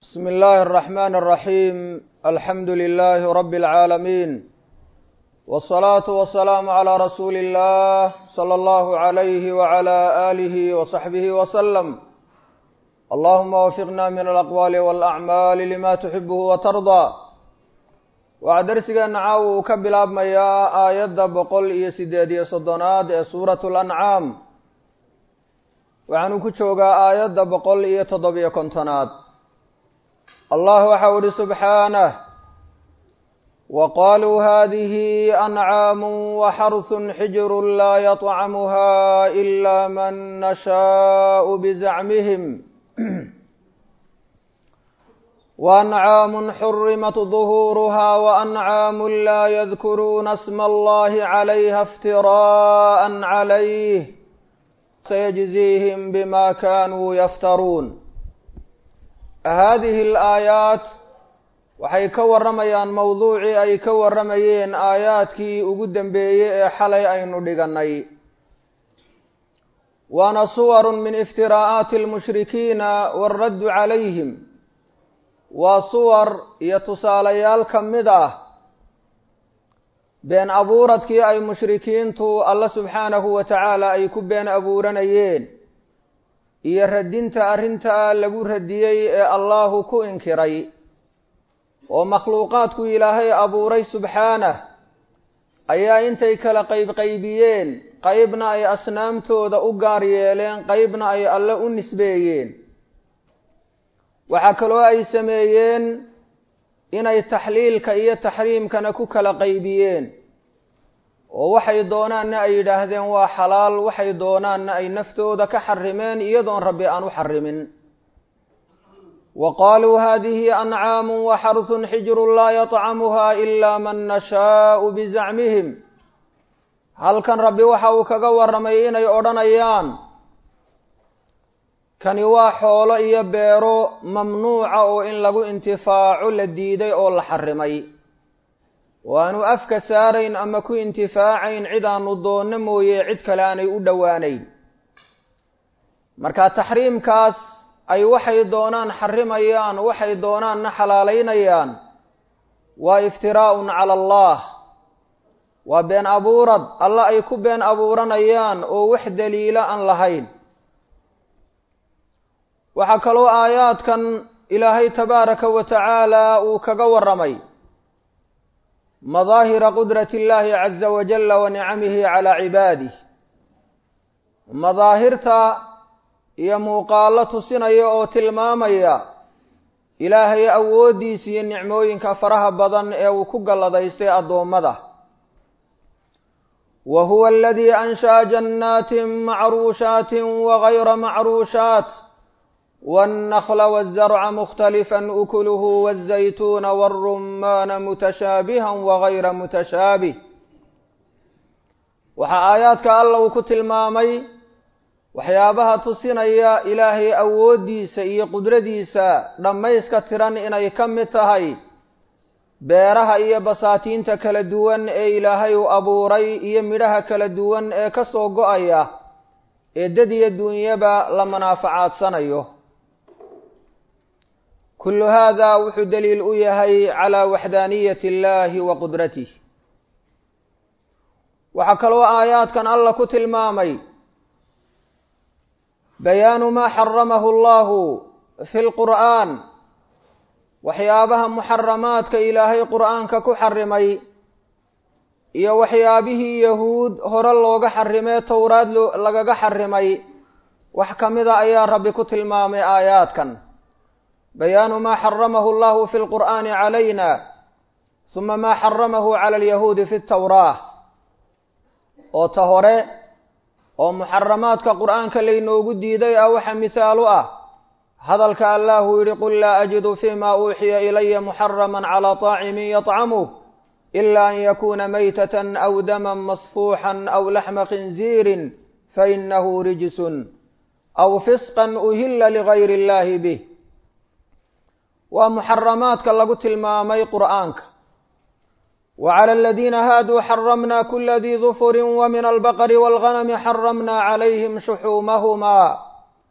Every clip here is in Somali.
بسم الله الرحمن الرحيم الحمد لله رب العالمين والصلاة والسلام على رسول الله صلى الله عليه وعلى آله وصحبه وسلم اللهم وفقنا من الأقوال والأعمال لما تحبه وترضى waxaa darsigeena caawa uu ka bilaabmayaa aayadda boqol iyo siddeed iyo soddonaad ee suuratu lancaam waxaanu ku joogaa aayadda boqol iyo toddobiyo kontonaad allah waxau ihi subxaanah wa qaluu hadihi ancaamu waxarsun xijru laa yطcamuha ila man nashaau bizacmihim وأنعام حرمت ظهورها وأنعام لا يذكرون اسم الله عليها افتراء عليه سيجزيهم بما كانوا يفترون هذه الآيات waxay ka warramayaan mowduucii ay ka warramayeen aayaadkii ugu dambeeyey ee xalay aynu dhigannay waana suwarun min iftiraa'aati almushrikiina waaraddu calayhim waa suwar iyo tusaalayaal ka mid ah been abuuradkii ay mushrikiintu alla subxaanahu wa tacaala ay ku been abuuranayeen iyo radinta arrintaa lagu radiyey ee allahu ku inkiray oo makhluuqaadku ilaahay abuuray subxaanah ayaa intay kala qaybqaybiyeen qaybna ay asnaamtooda u gaar yeeleen qaybna ay alle u nisbeeyeen waxaa kaloo ay sameeyeen inay taxliilka iyo taxriimkana ku kala qaybiyeen oo waxay doonaanna ay yidhaahdeen waa xalaal waxay doonaanna ay naftooda ka xarimeen iyadoon rabbi aan u xarimin wa qaaluu hadihi ancaamu waxarsun xijrun laa yطcamuha ila man nashaau bizacmihim halkan rabbi waxa uu kaga warramay inay odhanayaan kani waa xoolo iyo beero mamnuuca oo in lagu intifaaco la diiday oo la xarimay oo aanu afka saarayn ama ku intifaacayn cid aanu doonno mooye cid kale aanay u dhowaanayn marka taxriimkaas ay waxay doonaan xarimayaan waxay doonaanna xalaalaynayaan waa iftiraa'un cala allah waa been abuurad alla ay ku been abuuranayaan oo wax daliila aan lahayn waxaa kaloo aayaadkan ilaahay tabaaraka wa tacaala uu kaga warramay madaahira qudrati illaahi caza wajalla wa nicamihi calaa cibaadih madaahirta iyo muuqaallo tusinaya oo tilmaamaya ilaahay awooddiisa iyo nicmooyinka faraha badan ee uu ku galladaystay addoommada wa huwa aladii ansha'a jannaatin macruushaatin wagayra macruushaat والنخل والزرع مختلفا أكله والزيتون والرمان متشابها وغير متشابه waxaa aayaadka alla uu ku tilmaamay waxyaabaha tusinaya ilaahay awooddiisa iyo qudradiisa dhammayska tiran inay ka mid tahay beeraha iyo basaatiinta kala duwan ee ilaahay uu abuuray iyo midhaha kala duwan ee ka soo go-aya ee dad iyo duunyaba la manaafacaadanayo kulu hada wuxuu daliil u yahay calaa waxdaaniyati illaahi wa qudratih waxaa kaloo aayaadkan alla ku tilmaamay bayaanu maa xaramahu allahu fi lqur'aan waxyaabaha muxaramaadka ilaahay qur'aanka ku xarimay iyo waxyaabihii yahuud hore looga xarimee towraad lagaga xarimay wax ka mida ayaa rabbi ku tilmaamay aayaadkan bayaanu maa xaramahu allahu fi lqur'aani calayna suma maa xaramahu cala alyahuudi fi tawraah oo ta hore oo muxaramaadka qur'aanka laynoogu diiday ah waxa mihaalu ah hadalka allahu yihi qul laa ajidu fima uuxiya ilaya muxaraman calaa طaacimin yطcamuh ila an yakuna maytatan aw daman masfuuxan aw laxma khinziirin fainahu rijsun aw fisqan uhila ligayri illahi bih waa muxaramaadka lagu tilmaamay qur'aanka wa cala aladiina haaduu xaramna kula dii dufuri wa min albaqri waalganami xaramna calayhim shuxuumahumaa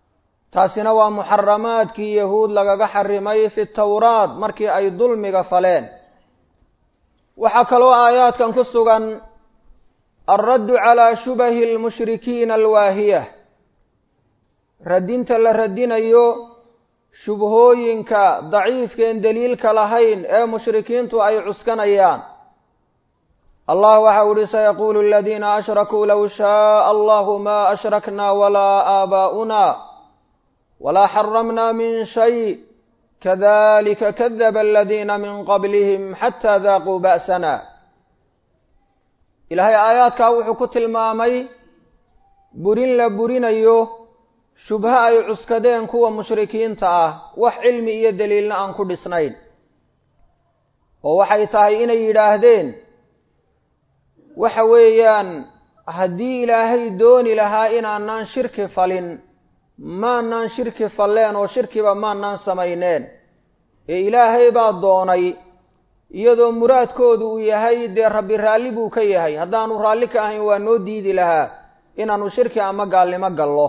taasina waa muxaramaadkii yahuud lagaga xarimay fi tawraat markii ay dulmiga faleen waxaa kaloo aayaadkan ku sugan alraddu calaa shubahi almushrikiina alwaahiyah radinta la radinayo shubhooyinka daciifkeen daliilka lahayn ee mushrikiintu ay cuskanayaan allah waxau uhi sayaquulu aladiina ashrakuu low shaaa allahu ma ashrakna walaa aabaa'una walaa xaramna min shay kadalika kadaba aladiina min qablihim xataa daaquu ba'sana ilaahay aayaadkaa wuxuu ku tilmaamay burin la burinayo shubho ay cuskadeen kuwa mushrikiinta ah wax cilmi iyo daliilna aan ku dhisnayn oo waxay tahay inay yidhaahdeen waxa weeyaan haddii ilaahay dooni lahaa inaanaan shirki falin maanaan shirki falleen oo shirkiba maanaan samayneen ee ilaahay baa doonay iyadoo muraadkoodu uu yahay dee rabbi raalli buu ka yahay haddaanu raalli ka ahayn waa noo diidi lahaa inaanu shirki ama gaalnimo gallo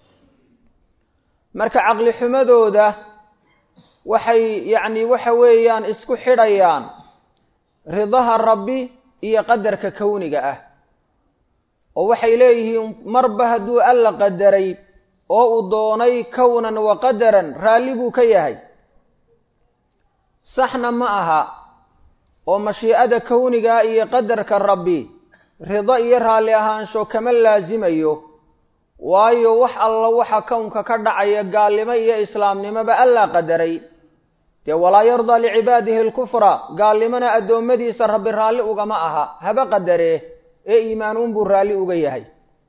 marka caqli xumadooda waxay yacni waxa weeyaan isku xidhayaan ridaha rabbi iyo qadarka kowniga ah oo waxay leeyihiin marba hadduu alla qadaray oo uu doonay kownan wa qadaran raalli buu ka yahay saxna ma aha oo mashiicada kowniga iyo qadarka rabbi rido iyo raalli ahaansho kama laasimayo waayo wax alla waxa kownka ka dhacaya gaalnimo iyo islaamnimoba allaa qadaray dee walaa yardaa licibaadihi alkufra gaalnimona addoommadiisa rabbi raalli ugama aha haba qadaree ee iimaan unbuu raalli uga yahay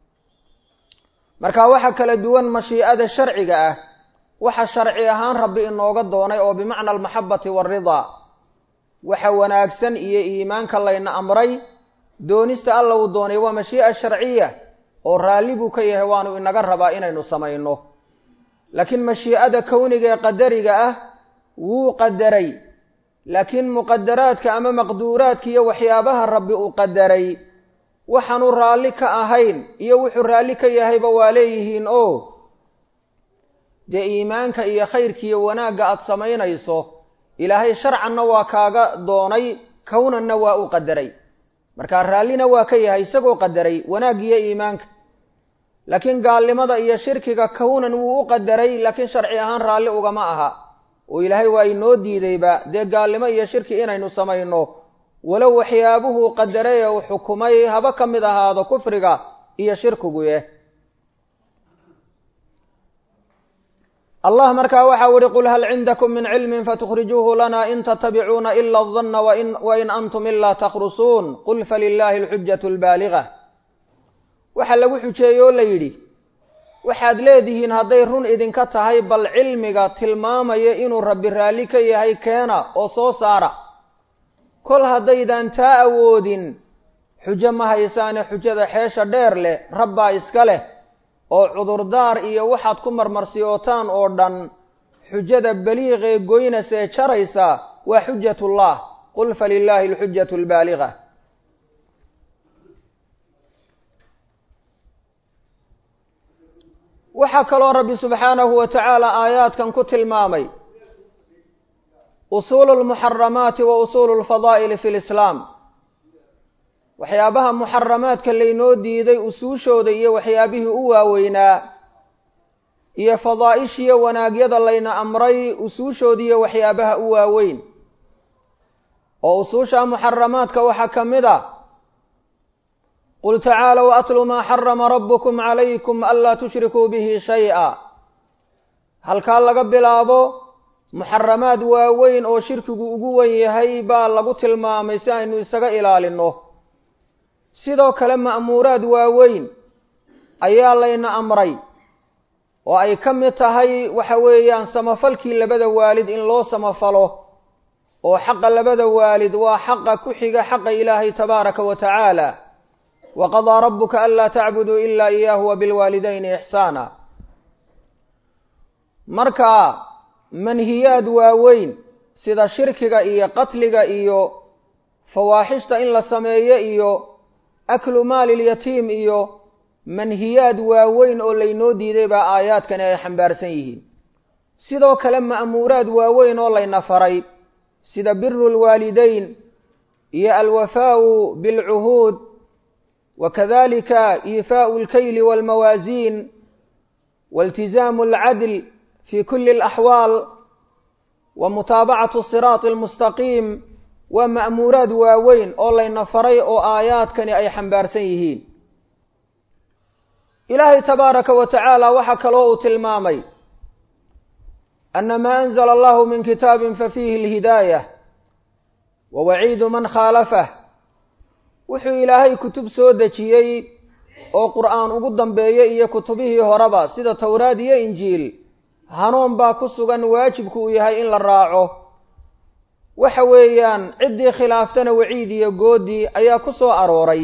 marka waxa kala duwan mashiicada sharciga ah waxa sharci ahaan rabbi inooga doonay oo bimacna almaxabati waaridaa waxa wanaagsan iyo iimaanka layna amray doonista alla uu doonay waa mashii'a sharciya oo raalli buu ka yahay waanu inaga rabaa inaynu samayno laakiin mashiicada kowniga ee qadariga ah wuu qadaray laakiin muqadaraadka ama maqduuraadka iyo waxyaabaha rabbi uu qadaray waxaanu raalli ka ahayn iyo wuxuu raalli ka yahayba waa leeyihiin oo dee iimaanka iyo khayrkiiyo wanaagga aada samaynayso ilaahay sharcanna waa kaaga doonay kownanna waa u qadaray markaa raallina waa ka yahay isagoo qadaray wanaaggiiyo iimaanka laakiin gaalnimada iyo shirkiga kownan wuu u qadaray laakiin sharci ahaan raalli ugama aha oo ilaahay waa inoo diidayba dee gaalnimo iyo shirki inaynu samayno walow waxyaabuhuu qadaray ee uu xukumay haba ka mid ahaado kufriga iyo shirkiguye allah markaa waxau ihi qul hal cindakum min cilmin fatukhrijuuhu lana in tatabicuuna ila adanna wain antum ilaa takhrusuun qul falilaahi alxujatu albaaliga waxaa lagu xujeeye oo la yidhi waxaad leedihiin hadday run idinka tahay bal cilmiga tilmaamaya inuu rabbi raalli ka yahay keena oo soo saara kol haddaydaan taa awoodin xujo ma haysaane xujada xeesha dheer leh rabbaa iska leh oo cudurdaar iyo waxaad ku marmarsiyootaan oo dhan xujada baliiqee goynasa ee jaraysa waa xujatullah qul falilaahi alxujatu albaaliga waxaa kaloo rabbi subxaanahu wa tacaala aayaadkan ku tilmaamay usuulu lmuxaramaati wa usuulu lfadaa'ili fi lislaam waxyaabaha muxaramaadka laynoo diiday usuushooda iyo waxyaabihii u waaweynaa iyo fadaa'ishiyo wanaagyada layna amray usuushoodiiyo waxyaabaha u waaweyn oo usuusha muxaramaadka waxaa ka mid a qul tacaalow atlu maa xarama rabbukum calaykum anlaa tushrikuu bihi shay-a halkaa laga bilaabo muxaramaad waaweyn oo shirkigu ugu wen yahay baa lagu tilmaamay si aynu isaga ilaalinno sidoo kale ma'muuraad waaweyn ayaa layna amray oo ay ka mid tahay waxa weeyaan samafalkii labada waalid in loo samafalo oo xaqa labada waalid waa xaqa ku xiga xaqa ilaahay tabaaraka wa tacaala wa qadaa rabbuka anlaa tacbuduu ilaa iyaahu wa bilwaalidayni ixsaana marka manhiyaad waaweyn sida shirkiga iyo qatliga iyo fawaaxishta in la sameeyo iyo aklu maali lyatiim iyo manhiyaad waaweyn oo laynoo diiday baa aayaadkani ay xambaarsan yihiin sidoo kale ma'muuraad waaweyn oo layna faray sida biru lwaalidayn iyo alwafaau bilcuhuud wa kadalika iifaau alkayli walmawaasiin wailtizaamu alcadl fi kuli alaxwaal wa mutaabacatu siraati almustaqiim waa ma'muuraad waaweyn oo layna faray oo aayaadkani ay xambaarsan yihiin ilaahay tabaaraka wa tacaala waxaa kaloo uu tilmaamay ana maa anzla allahu min kitaabin fafiihi alhidaayah wa waciidu man khaalafah wuxuu ilaahay kutub soo dejiyey oo qur'aan ugu dambeeyey iyo kutubihii horeba sida towraad iyo injiil hanuun baa ku sugan waajibku uu yahay in la raaco waxa weeyaan ciddii khilaaftana waciid iyo goodi ayaa ku soo arooray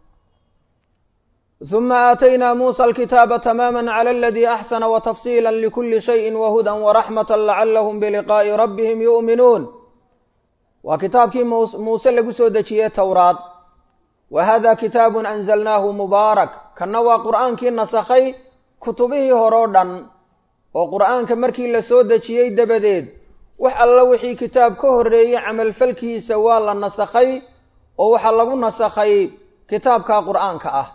ثuma aataynaa muusa alkitaaba tamaama clى aladii axsana watafsiila likuli shayi wahuda waraxmata lacalahum biliqaa'i rabbihim yu'minuun waa kitaabkii muuse lagu soo dejiyey towraad wa hada kitaabu anzalnaahu mubaarak kanna waa qur'aankii nasakhay kutubihii horeo dhan oo qur'aanka markii la soo dejiyey dabadeed wax alla wixii kitaab ka horreeyey camalfalkiisa waa la nasakhay oo waxaa lagu nasakhay kitaabka qur'aanka ah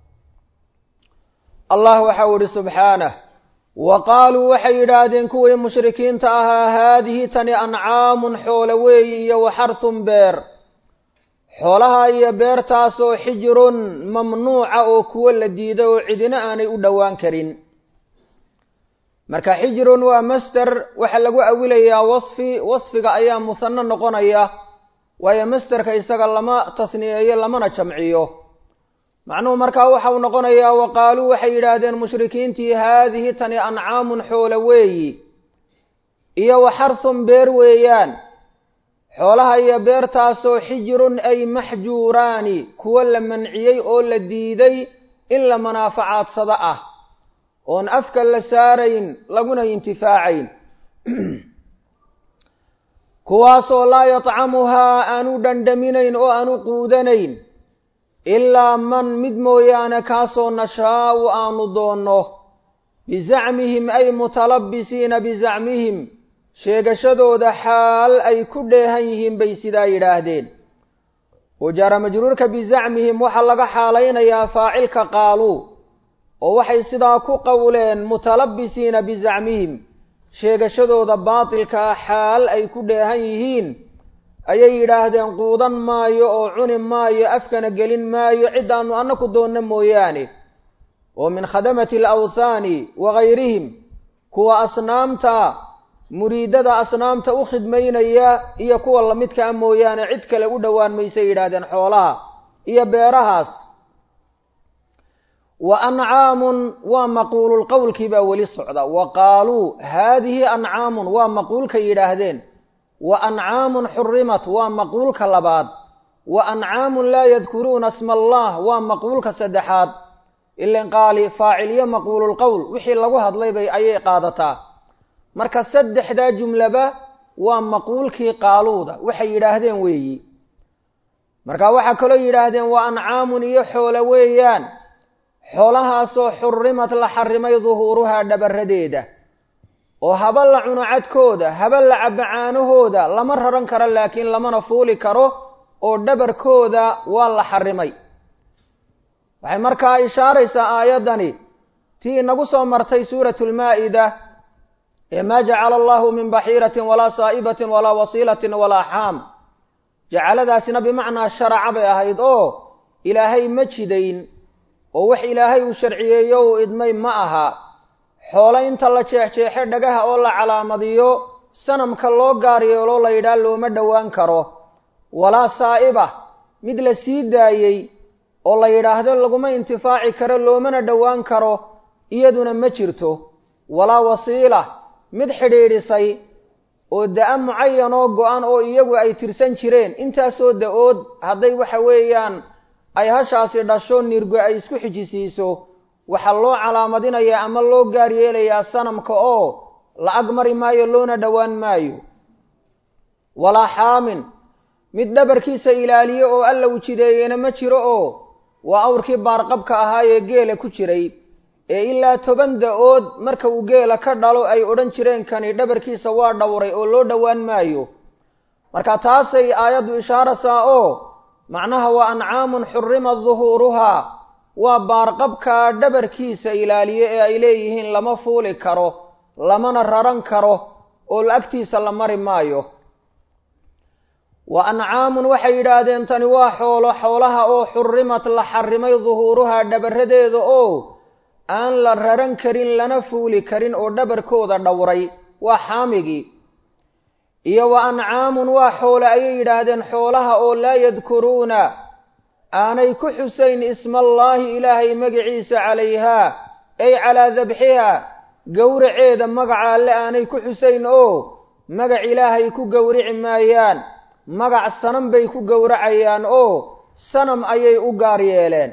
allah waxau ihi subxaanah wa qaaluu waxay yidhaahdeen kuwii mushrikiinta ahaa haadihi tani ancaamun xoolo weeyi iyo waxarsun beer xoolaha iyo beertaasoo xijirun mamnuuca oo kuwo la diiday oo cidina aanay u dhowaan karin marka xijirun waa master waxaa lagu awilayaa wasfi wasfiga ayaa musano noqonaya waayo masterka isaga lama tasniyeeyo lamana jamciyo macnuhu markaa waxau noqonayaa wa qaaluu waxay yidhaahdeen mushrikiintii haadihi tani ancaamun xoolo weeyi iyo waxarsun beer weeyaan xoolaha iyo beertaasoo xijirun ay maxjuuraani kuwo la manciyey oo la diiday in la manaaficaadsado ah oon afka la saarayn laguna intifaacayn kuwaasoo laa yatcamuhaa aanu dhandhaminayn oo aanu quudanayn ilaa man mid mooyaane kaasoo nashaau aanu doonno bizacmihim ay mutalabisiina bizacmihim sheegashadooda xaal ay ku dheehan yihiin bay sidaa yidhaahdeen wajaara majruurka bizacmihim waxaa laga xaalaynayaa faacilka qaaluu oo waxay sidaa ku qowleen mutalabisiina bizacmihim sheegashadooda baatilkaa xaal ay ku dheehan yihiin ayay yidhaahdeen quudan maayo oo cuni maayo afkana gelin maayo ciddaannu annaku doonno mooyaane oo min khadamati alawthaani wa gayrihim kuwa asnaamta muriidada asnaamta u khidmaynaya iyo kuwa lamidkaa mooyaane cid kale u dhowaan maysay yidhaahdeen xoolaha iyo beerahaas wa ancaamun waa maquululqowlkii baa weli socda wa qaaluu haadihi ancaamun waa maquulka yidhaahdeen wa ancaamun xurimat waa maquulka labaad wa ancaamun laa yadkuruuna sma allah waa maquulka saddexaad ilan qaali faacil iyo maquululqowl wixii lagu hadlay bay ayay qaadataa marka saddexdaa jumlaba waa maquulkii qaaluuda waxay yidhaahdeen weeyi marka waxaa kaloo yidhaahdeen wa ancaamun iyo xoolo weeyaan xoolahaasoo xurrimad la xarimay duhuuruhaa dhabaradeeda oo haba la cuno cadkooda haba la cabacaanahooda lama raran karo laakiin lamana fuuli karo oo dhabarkooda waa la xarimay waxay markaa ishaaraysaa aayaddani tii inagu soo martay suuratu lmaa'ida ee maa jacala allahu min baxiiratin walaa saa'ibatin walaa wasiilatin walaa xaam jacaladaasina bimacnaa sharaca bay ahayd oo ilaahay ma jidayn oo wax ilaahay uu sharciyeeyo uu idmay ma aha xoolo inta la jeexjeexe dhagaha oo la calaamadiyo sanamka loo gaar yeelo la yidhaah looma dhowaan karo walaa saa'iba mid la sii daayey oo la yidhaahdo laguma intifaaci karo loomana dhowaan karo iyaduna ma jirto walaa wasiila mid xidhiidhisay oo da-a mucayan oo go-an oo iyagu ay tirsan jireen intaasoo da-ood hadday waxa weeyaan ay hashaasi dhasho nirgo ay isku xijisiiso waxaa loo calaamadinayaa ama loo gaar yeelayaa sanamka oo la ag mari maayo loona dhowaan maayo walaa xaamin mid dhabarkiisa ilaaliyo oo alla ujideeyena ma jiro oo waa awrkii baarqabka ahaa ee geela ku jiray ee ilaa toban da-ood marka uu geela ka dhalo ay odhan jireen kani dhabarkiisa waa dhowray oo loo dhowaan maayo marka taasay aayaddu ishaaraysaa oo macnaha waa ancaamun xurima duhuuruhaa waa baarqabka dhabarkiisa ilaaliye ee ay leeyihiin lama fuuli karo lamana raran karo oo agtiisa la mari maayo wa ancaamun waxay yidhaahdeen tani waa xoolo xoolaha oo xurimat la xarimay duhuuruhaa dhabaradeeda oo aan la raran karin lana fuuli karin oo dhabarkooda dhowray waa xaamigii iyo wa ancaamun waa xoole ayay yidhaahdeen xoolaha oo laa yadkuruuna aanay ku xusayn ismaallaahi ilaahay magaciisa calayhaa ay calaa dabxihaa gowraceeda magaca alle aanay ku xusayn oo magac ilaahay ku gowrici maayaan magac sanam bay ku gowracayaan oo sanam ayay u gaar yeeleen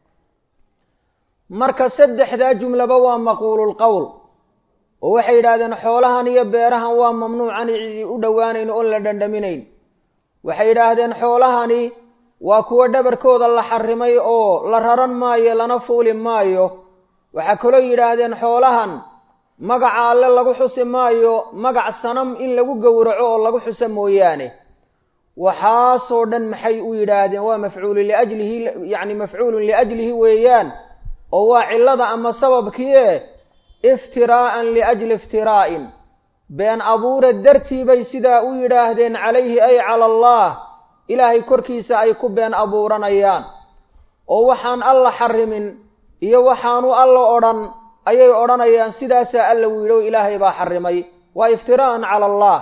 marka saddexdaa jumlaba waa maquululqowl oo waxay yidhahdeen xoolahan iyo beerahan waa mamnuucan cidi u dhowaanayn oon la dhandhaminayn waxay yidhaahdeen xoolahani waa kuwo dhabarkooda la xarimay oo la raran maayo lana fuuli maayo waxaa kaloo yidhaahdeen xoolahan magaca alle lagu xusi maayo magac sanam in lagu gowraco oo lagu xuso mooyaane waxaasoo dhan maxay u yidhaahdeen waa mafcuulu liajlihi yacni mafcuulun liajlihi weeyaan oo waa cillada ama sababkiie iftiraa'an liajli iftiraa'in been abuure dartii bay sidaa u yidhaahdeen calayhi ay cala allah ilaahay korkiisa ay ku been abuuranayaan oo waxaan alla xarimin iyo waxaanu alla odhan ayay odhanayaan sidaasaa alla u yidhi oo ilaahay baa xarimay waa iftiraa'an cala allah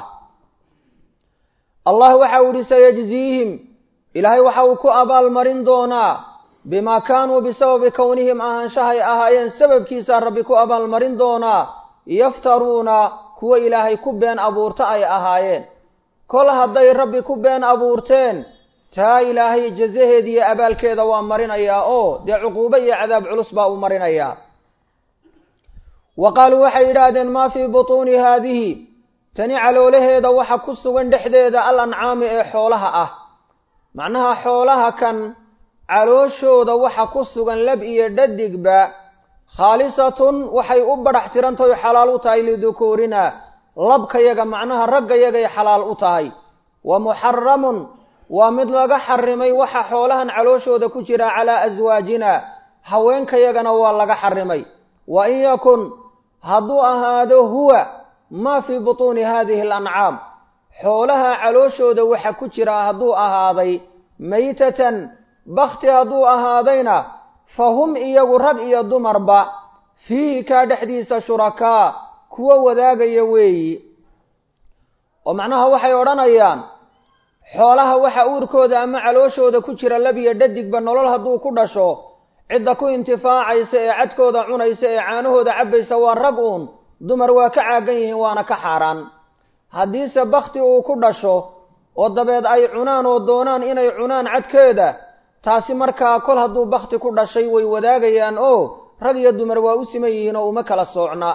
allah waxa uu yihi sayajziihim ilaahay waxa uu ku abaalmarin doonaa bimaa kaanuu bisababi kownihim ahaanshahay ahaayeen sababkiisaa rabbi ku abaalmarin doonaa yaftaruuna kuwa ilaahay ku been abuurta ay ahaayeen kol hadday rabbi ku been abuurteen taa ilaahay jazaheeda iyo abaalkeeda waa marinayaa oo dee cuquubo iyo cadaab culus baa uu marinayaa wa qaaluu waxay yidhaahdeen maa fii butuuni haadihi tani caloolaheeda waxa ku sugan dhexdeeda al ancaami ee xoolaha ah macnaha xoolaha kan calooshooda waxa ku sugan lab iyo dhadigba khaalisatun waxay u badhax tirantahay xalaal u tahay lidukuurina labkayaga macnaha raggayagay xalaal u tahay wa muxaramun waa mid laga xarimay waxa xoolahan calooshooda ku jira calaa aswaajina haweenkayagana waa laga xarimay wa in yakun hadduu ahaado huwa maa fii butuuni haadihi alancaam xoolaha calooshooda waxa ku jira hadduu ahaaday maytatan bakti hadduu ahaadayna fa hum iyagu rag iyo dumarba fiihi kaa dhexdiisa shurakaa kuwo wadaagaya weeyi oo macnaha waxay odhanayaan xoolaha waxa uurkooda ama calooshooda ku jira labiyo dhadigba nolol hadduu ku dhasho cidda ku intifaacaysa ee cadkooda cunaysa ee caanahooda cabbaysa waa rag uun dumar waa ka caagan yihiin waana ka xaaraan haddiise bakti uu ku dhasho oo dabeed ay cunaan oo doonaan inay cunaan cadkeeda taasi markaa kol hadduu bakti ku dhashay way wadaagayaan oo rag iyo dumar waa u siman yihiin oo uma kala soocna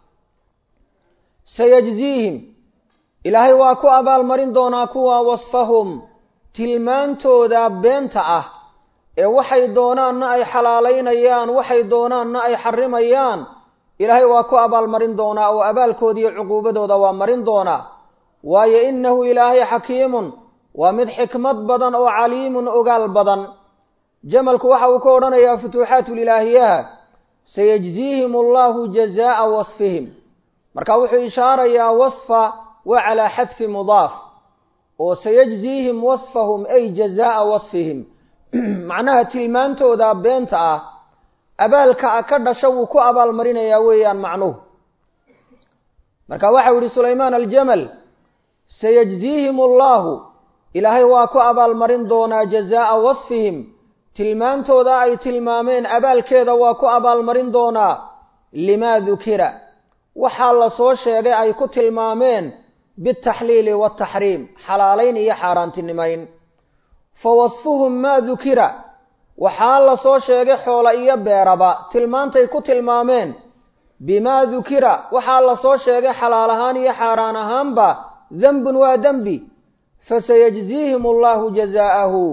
sayajziihim ilaahay waa ku abaalmarin doonaa kuwa wasfahum tilmaantooda beenta ah ee waxay doonaanna ay xalaalaynayaan waxay doonaanna ay xarimayaan ilaahay waa ku abaalmarin doonaa oo abaalkooda iyo cuquubadooda waa marin doonaa waayo innahu ilaahay xakiimun waa mid xikmad badan oo caliimun ogaal badan jamalku waxa uu ka odhanayaa futuuxaatulilaahiyaha sayajziihim allahu jazaa'a wasfihim marka wuxuu ishaarayaa wasfa waa calaa xadfi mudaaf oo sayajziihim wasfahum ay jazaa'a wasfihim macnaha tilmaantooda beenta ah abaalka ka dhasha wuu ku abaalmarinayaa weeyaan macnuhu marka waxau yihi sulaymaan aljamal sayajziihim allahu ilaahay waa ku abaalmarin doonaa jazaa'a wasfihim tilmaantooda ay tilmaameen abaalkeeda waa ku abaalmarin doonaa limaa dukira waxaa la soo sheegay ay ku tilmaameen biاtaxliili waataxriim xalaalayn iyo xaaraantinimayn fa wasfuhum maa dukira waxaa la soo sheegay xoola iyo beeraba tilmaantay ku tilmaameen bimaa dukira waxaa la soo sheegay xalaal ahaan iyo xaaraan ahaanba dembun waa dembi fasayajziihim allahu jazaa'ahu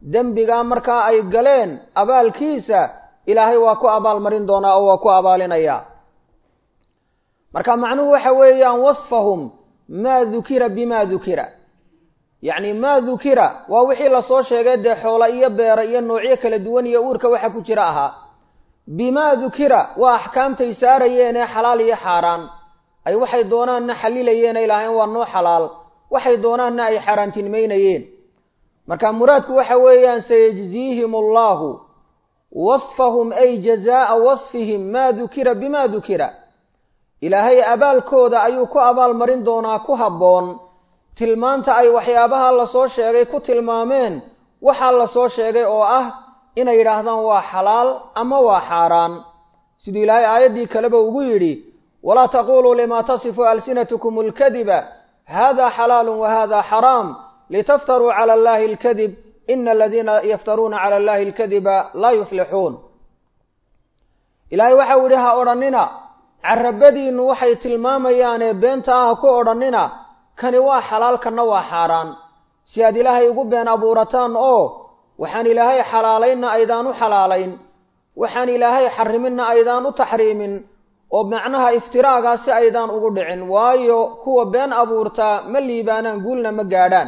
dembigaa markaa ay galeen abaalkiisa ilaahay waa ku abaalmarin doonaa oo waa ku abaalinayaa marka macnuhu waxa weeyaan wasfahum maa dukira bima dukira yacni maa dukira waa wixii lasoo sheegay dee xoola iyo beera iyo noocyo kala duwan iyo uurka waxa ku jira ahaa bimaa dukira waa axkaamtay saarayeen ee xalaal iyo xaaraan ay waxay doonaanna xalilayeen ay lahayn waa noo xalaal waxay doonaanna ay xaaraantinimaynayeen marka muraadku waxa weeyaan sayajziihim allahu wasfahum ay jazaa'a wasfihim maa dukira bima dukira ilaahay abaalkooda ayuu ku abaalmarin doonaa ku habboon tilmaanta ay waxyaabaha lasoo sheegay ku tilmaameen waxaa lasoo sheegay oo ah inay yidhaahdaan waa xalaal ama waa xaaraan siduu ilaahay aayaddii kaleba ugu yidhi walaa taquluu limaa tasifu alsinatukum alkadiba hada xalaalu wa hada xaraam litaftaruu cala allahi alkadib ina aladiina yaftaruuna cala allahi alkadiba laa yuflixuun ilaahay waxau yidhi ha odhannina carabadiinnu waxay tilmaamayaanee beenta ah ku odhannina kani waa xalaal kanna waa xaaraan si aad ilaahay ugu been abuurataan oo waxaan ilaahay xalaalaynna aydaan u xalaalayn waxaan ilaahay xariminna aydaan u taxriimin oo macnaha iftiraagaa si aydaan ugu dhicin waayo kuwa been abuurtaa ma liibaanaan guulna ma gaadhaan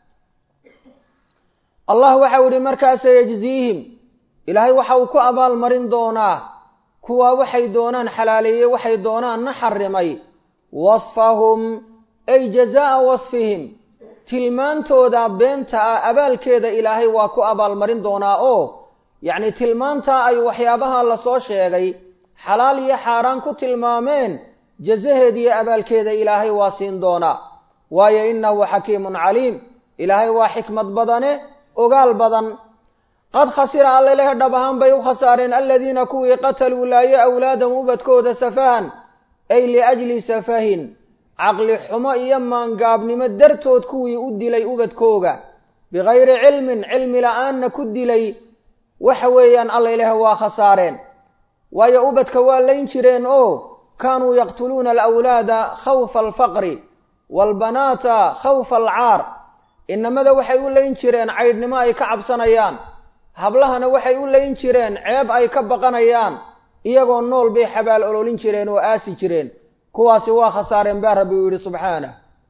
allah waxau idhi markaasa yejziihim ilaahay waxa uu ku abaalmarin doonaa kuwa waxay doonaan xalaaleeyey waxay doonaanna xarimay wasfahum ay jazaa'a wasfihim tilmaantooda beenta ah abaalkeeda ilaahay waa ku abaalmarin doonaa oo yacni tilmaantaa ay waxyaabaha lasoo sheegay xalaal iyo xaaraan ku tilmaameen jazaheeda iyo abaalkeeda ilaahay waa siin doonaa waayo innahu xakiimun caliim ilaahay waa xikmad badane ogaal badan qad khasira alleleh dhab ahaan bay u khasaareen aladiina kuwii qataluu laaye awlaadam ubadkooda safahan ay liajli safahin caqli xumo iyo maangaabnimo dartood kuwii u dilay ubadkooga bikayri cilmin cilmi la-aanna ku dilay waxa weeyaan alla ilaah waa khasaareen waayo ubadka waa layn jireen oo kaanuu yaqtuluuna alawlaada khawfa alfaqri waalbanaata khawfa alcaar inamada waxay u layn jireen caydhnimo ay ka cabsanayaan hablahana waxay u layn jireen ceeb ay ka baqanayaan iyagoo nool bay xabaal ololin jireen oo aasi jireen kuwaasi waa khasaareen baa rabbi uu yidhi subxaanah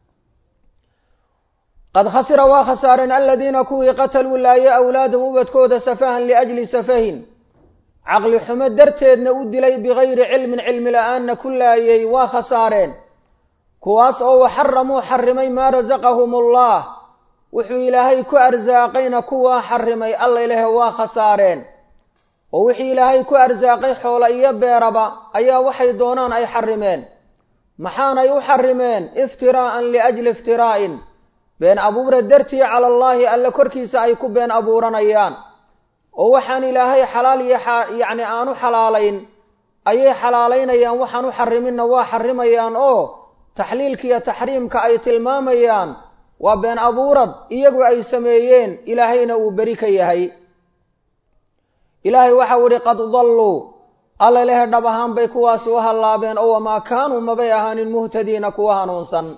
qad khasira waa khasaareen aladiina kuwii qataluu laaye awlaadam ubadkooda safahan liajli safahin caqli xumo darteedna u dilay bikayri cilmin cilmi la-aanna ku laayay waa khasaareen kuwaas oo waxaramuu xarimay maa rasaqahum allah wuxuu ilaahay ku arsaaqayna kuwaa xarimay alla ilahe waa khasaareen oo wixii ilaahay ku arsaaqay xoola iyo beeraba ayaa waxay doonaan ay xarimeen maxaanay u xarimeen iftiraa'an liajli iftiraa'in been abuura dartii cala allaahi alle korkiisa ay ku been abuuranayaan oo waxaan ilaahay xalaal iyo yacni aanu xalaalayn ayay xalaalaynayaan waxaan u xariminna waa xarimayaan oo taxliilka iyo taxriimka ay tilmaamayaan waa been abuurad iyagu ay sameeyeen ilaahayna uu beri ka yahay ilaahay waxau idhi qad dalluu alla lehe dhab ahaan bay kuwaasi u hallaabeen oo wamaa kaanuu mabay ahaanin muhtadiina kuwa hanuunsan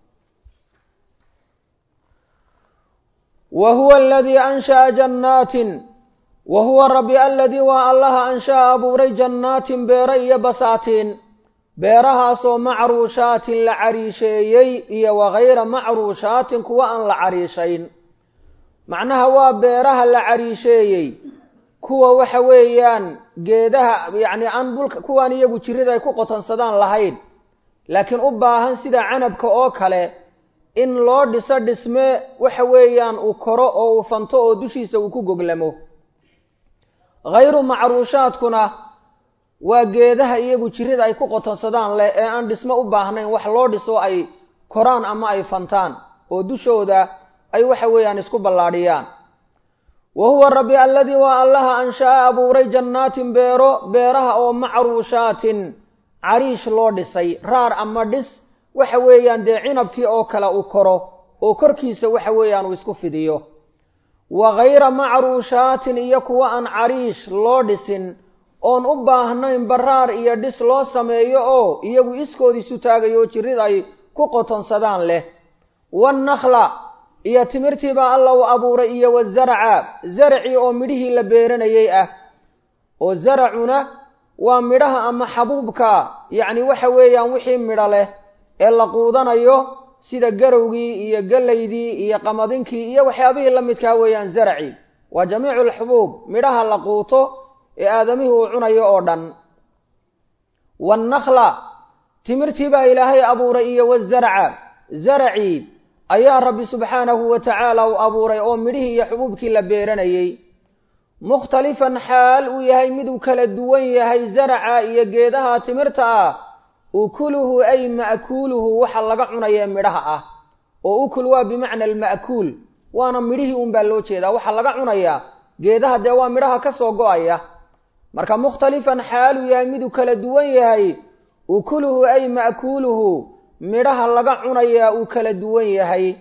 wa huwa aladii ansha'a jannaatin wa huwa rabbi aladii waa allaha ansha'a abuuray jannaatin beero iyo basaatiin beerahaasoo macruushaatin la cariisheeyey iyo wakayra macruushaatin kuwa aan la cariishayn macnaha waa beeraha la cariisheeyey kuwa waxa weeyaan geedaha yacni aan dhulka kuwaan iyagu jirida ay ku qotonsadaan lahayn laakiin u baahan sida canabka oo kale in loo dhiso dhisme waxa weeyaan uu koro oo uu fanto oo dushiisa uu ku goglamo hayru macruushaadkuna waa geedaha iyagu jirida ay ku qotonsadaan leh ee aan dhismo u baahnayn wax loo dhiso ay koraan ama ay fantaan oo dushooda ay waxa weeyaan isku ballaadhiyaan wa huwa rabbi aladii waa allaha ansha'a abuuray jannaatin beero beeraha oo macruushaatin cariish loo dhisay raar ama dhis waxa weeyaan dee cinabkii oo kale uu koro oo korkiisa waxa weeyaan uu isku fidiyo wa hayra macruushaatin iyo kuwa aan cariish loo dhisin oon u baahnayn baraar iyo dhis loo sameeyo oo iyagu iskood isu taagayo oo jirid ay ku qotonsadaan leh wannakla iyo timirtiibaa alla u abuuray iyo wazaraca zaracii oo midhihii la beeranayay ah oo zaracuna waa midhaha ama xabuubka yacni waxa weeyaan wixii midho leh ee la quudanayo sida garowgii iyo gallaydii iyo qamadinkii iyo waxyaabihii la midkaa weeyaan zaraci waa jamiicu alxubuub midhaha la quuto ee aadamihii uu cunayo oo dhan waannakla timirtii baa ilaahay abuuray iyo wazaraca zaracii ayaa rabbi subxaanahu wa tacaala u abuuray oo midhihii iyo xubuubkii la beeranayey mukhtalifan xaal uu yahay miduu kala duwan yahay zaraca iyo geedaha timirta ah ukuluhu ay ma'kuuluhu waxa laga cunayee midhaha ah oo ukul waa bimacna alma'kuul waana midhihii unbaa loo jeedaa waxa laga cunayaa geedaha dee waa midhaha ka soo go-aya marka mukhtalifan xaaluu yahay miduu kala duwan yahay ukuluhu ay ma'kuuluhu midhaha laga cunayaa uu kala duwan yahay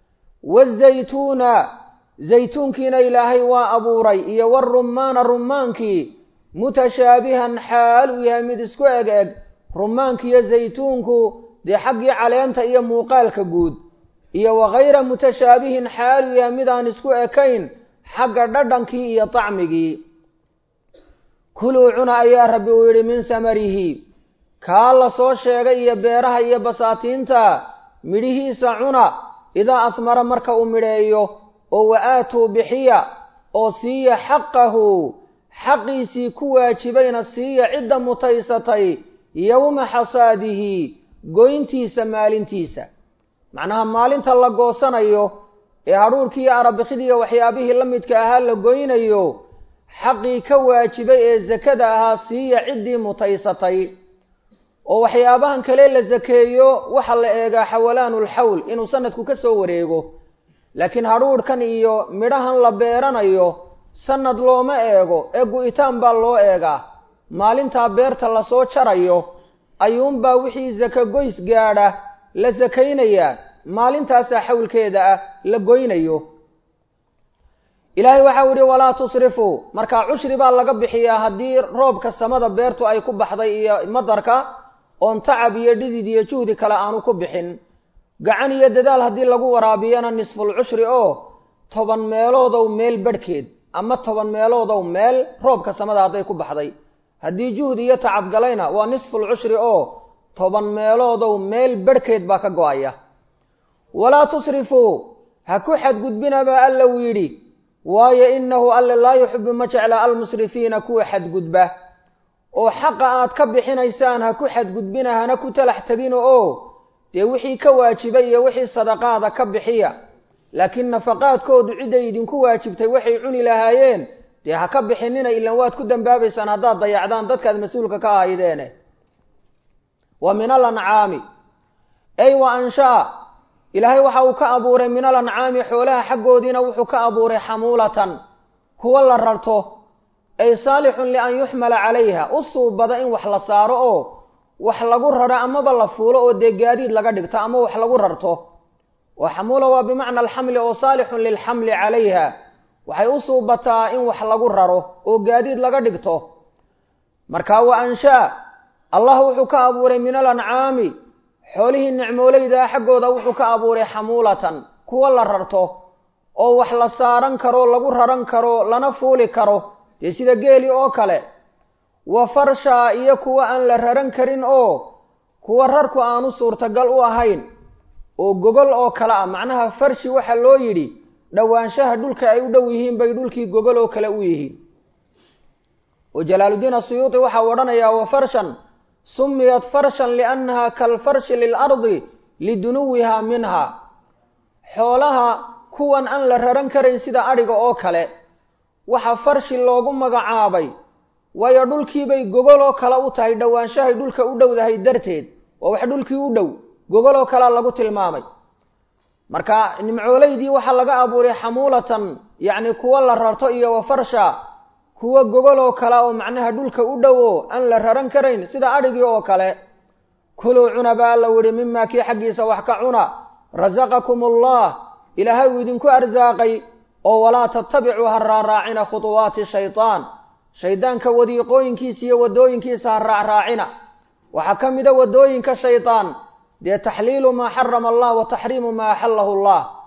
wazaytuuna zaytuunkiina ilaahay waa abuuray iyo warumaana rumaankii mutashaabihan xaal uu yahay mid isku eg eg rumaankiiyo zaytuunku dee xaggii caleenta iyo muuqaalka guud iyo wakayra mutashaabihin xaal uu yahay midaan isku ekayn xagga dhadhankii iyo tacmigii kuluu cuna ayaa rabbi uu yidhi min samarihi kaa la soo sheegay iyo beeraha iyo basaatiinta midhihiisa cuna idaa asmara marka uu midheeyo oo wa aatuu bixiya oo siiya xaqahu xaqiisii ku waajibayna siiya cidda mutaysatay yowma xasaadihi goyntiisa maalintiisa macnaha maalinta la goosanayo ee hadhuurkii iyo arabikidiiyo waxyaabihii la midka ahaa la goynayo xaqii ka waajibay ee sakada ahaa siiya ciddii mutaysatay oo waxyaabahan kale la sakeeyo waxaa la eegaa xawalaanulxawl inuu sanadku ka soo wareego laakiin hadhuudhkan iyo midhahan la beeranayo sanad looma eego ee gu-itaan baa loo eegaa maalintaa beerta lasoo jarayo ayuunbaa wixii saka goys gaadha la sakaynayaa maalintaasaa xawlkeeda ah la goynayo ilaahay waxau yihi walaa tusrifuu markaa cushri baa laga bixiyaa haddii roobka samada beertu ay ku baxday iyo madarka oon tacab iyo dhidid iyo juhdi kale aanu ku bixin gacan iyo dadaal haddii lagu waraabiyana nisful cushri oo toban meeloodow meel badhkeed ama toban meeloodow meel roobka samada hadday ku baxday haddii juhdi iyo tacab galayna waa nisful cushri oo toban meeloodow meel badhkeed baa ka go-aya walaa tusrifuu ha ku xadgudbina baa alla uu yidhi waayo inahu alle laa yuxibu ma jecla almusrifiina kuwa xadgudba oo xaqa aad ka bixinaysaan ha ku xadgudbina hana ku talax tegina oo dee wixii ka waajibay iyo wixii sadaqaada ka bixiya laakiin nafaqaadkoodu cidday idinku waajibtay waxay cuni lahaayeen dee ha ka bixinina ilan waad ku dambaabaysaan haddaad dayacdaan dadkaad mas-uulka ka ahaydeene wa min alancaami ay wa anshaa ilaahay waxa uu ka abuuray min alancaami xoolaha xaggoodiina wuxuu ka abuuray xamuulatan kuwa la rarto ay saalixun lian yuxmala calayha u suubada in wax la saaro oo wax lagu raro amaba la fuulo oo dee gaadiid laga dhigto ama wax lagu rarto oo xamuula waa bimacna alxamli oo saalixun lilxamli calayha waxay u suubataa in wax lagu raro oo gaadiid laga dhigto marka wa anshaa allah wuxuu ka abuuray min alancaami xoolihii nicmooleydaa xaggooda wuxuu ka abuuray xamuulatan kuwa la rarto oo wax la saaran karo lagu raran karo lana fuuli karo dee sida geeli oo kale wa farshaa iyo kuwa aan la raran karin oo kuwa rarku aanu suurtagal u ahayn oo gogol oo kale ah macnaha farshi waxaa loo yidhi dhowaanshaha dhulka ay u dhow yihiin bay dhulkii gogol oo kale u yihiin oo jalaaluddiin asuyuuti waxau odhanayaa wa farshan sumiyat farshan liannaha kalfarshi lilardi lidunuwiha minha xoolaha kuwan aan la raran karayn sida adhiga oo kale waxa farshi loogu magacaabay waayo dhulkiibay gogoloo kale u tahay dhowaanshahay dhulka u dhowdahay darteed waa wax dhulkii u dhow gogoloo kalea lagu tilmaamay marka nimcooleydii waxaa laga abuuray xamuulatan yacni kuwa la rarto iyo wa farsha kuwa gogoloo kale oo macnaha dhulka u dhowo aan la raran karayn sida adhigii oo kale kuluu cuna baa alla yihi mimaa kii xaggiisa wax ka cuna rasaqakum allah ilaahay uu idinku arsaaqay oo walaa tattabicuu ha raaraacina khutuwaati shaytaan shaydaanka wadiiqooyinkiisa iyo waddooyinkiisa ha raacraacina waxaa ka mida waddooyinka shaydaan dee taxliilu maa xarama allah wa taxriimu maa axallahu allah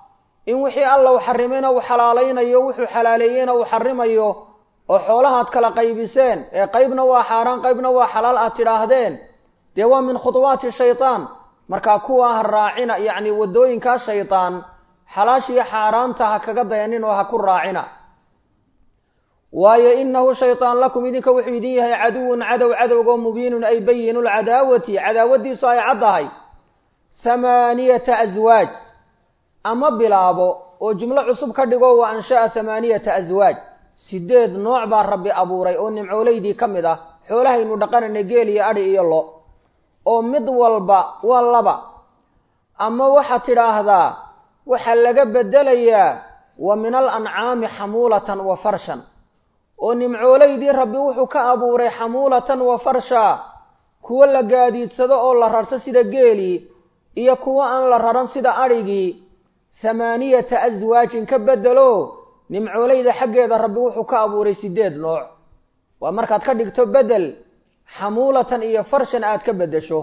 in wixii alla uu xarimayna uu xalaalaynayo wuxuu xalaaleeyeyna uu xarimayo oo xoolahaad kala qaybiseen ee qaybna waa xaaraan qaybna waa xalaal aad tidhaahdeen dee waa min khuduwaati shaytaan markaa kuwaa ha raacina yacni waddooyinkaa shaydaan xalaashiiyo xaaraanta ha kaga dayanin oo ha ku raacina waayo inahu shaydaan lakum idinka wuxuu idin yahay caduwun cadow cadowgoo mubiinun ay bayinu lcadaawati cadaawadiisu ay caddahay hamaaniyata aswaaj ama bilaabo oo jumlo cusub ka dhigo wa ansha'a hamaaniyata aswaaj sideed nooc baa rabbi abuuray oo nimcoolaydii ka mid ah xoolahaynu dhaqanayna geel iyo adhi iyo lo oo mid walba waa laba ama waxaad tidhaahdaa waxaa laga bedelayaa wa min al ancaami xamuulatan wa farshan oo nimcoolaydii rabbi wuxuu ka abuuray xamuulatan wa farsha kuwo la gaadiidsado oo la rarto sida geelii iyo kuwo aan la raran sida adhigii hamaaniyata aswaajin ka bedelo nimcoolayda xaggeeda rabbi wuxuu ka abuuray sideed nooc waa markaad ka dhigto bedel xamuulatan iyo farshan aad ka beddesho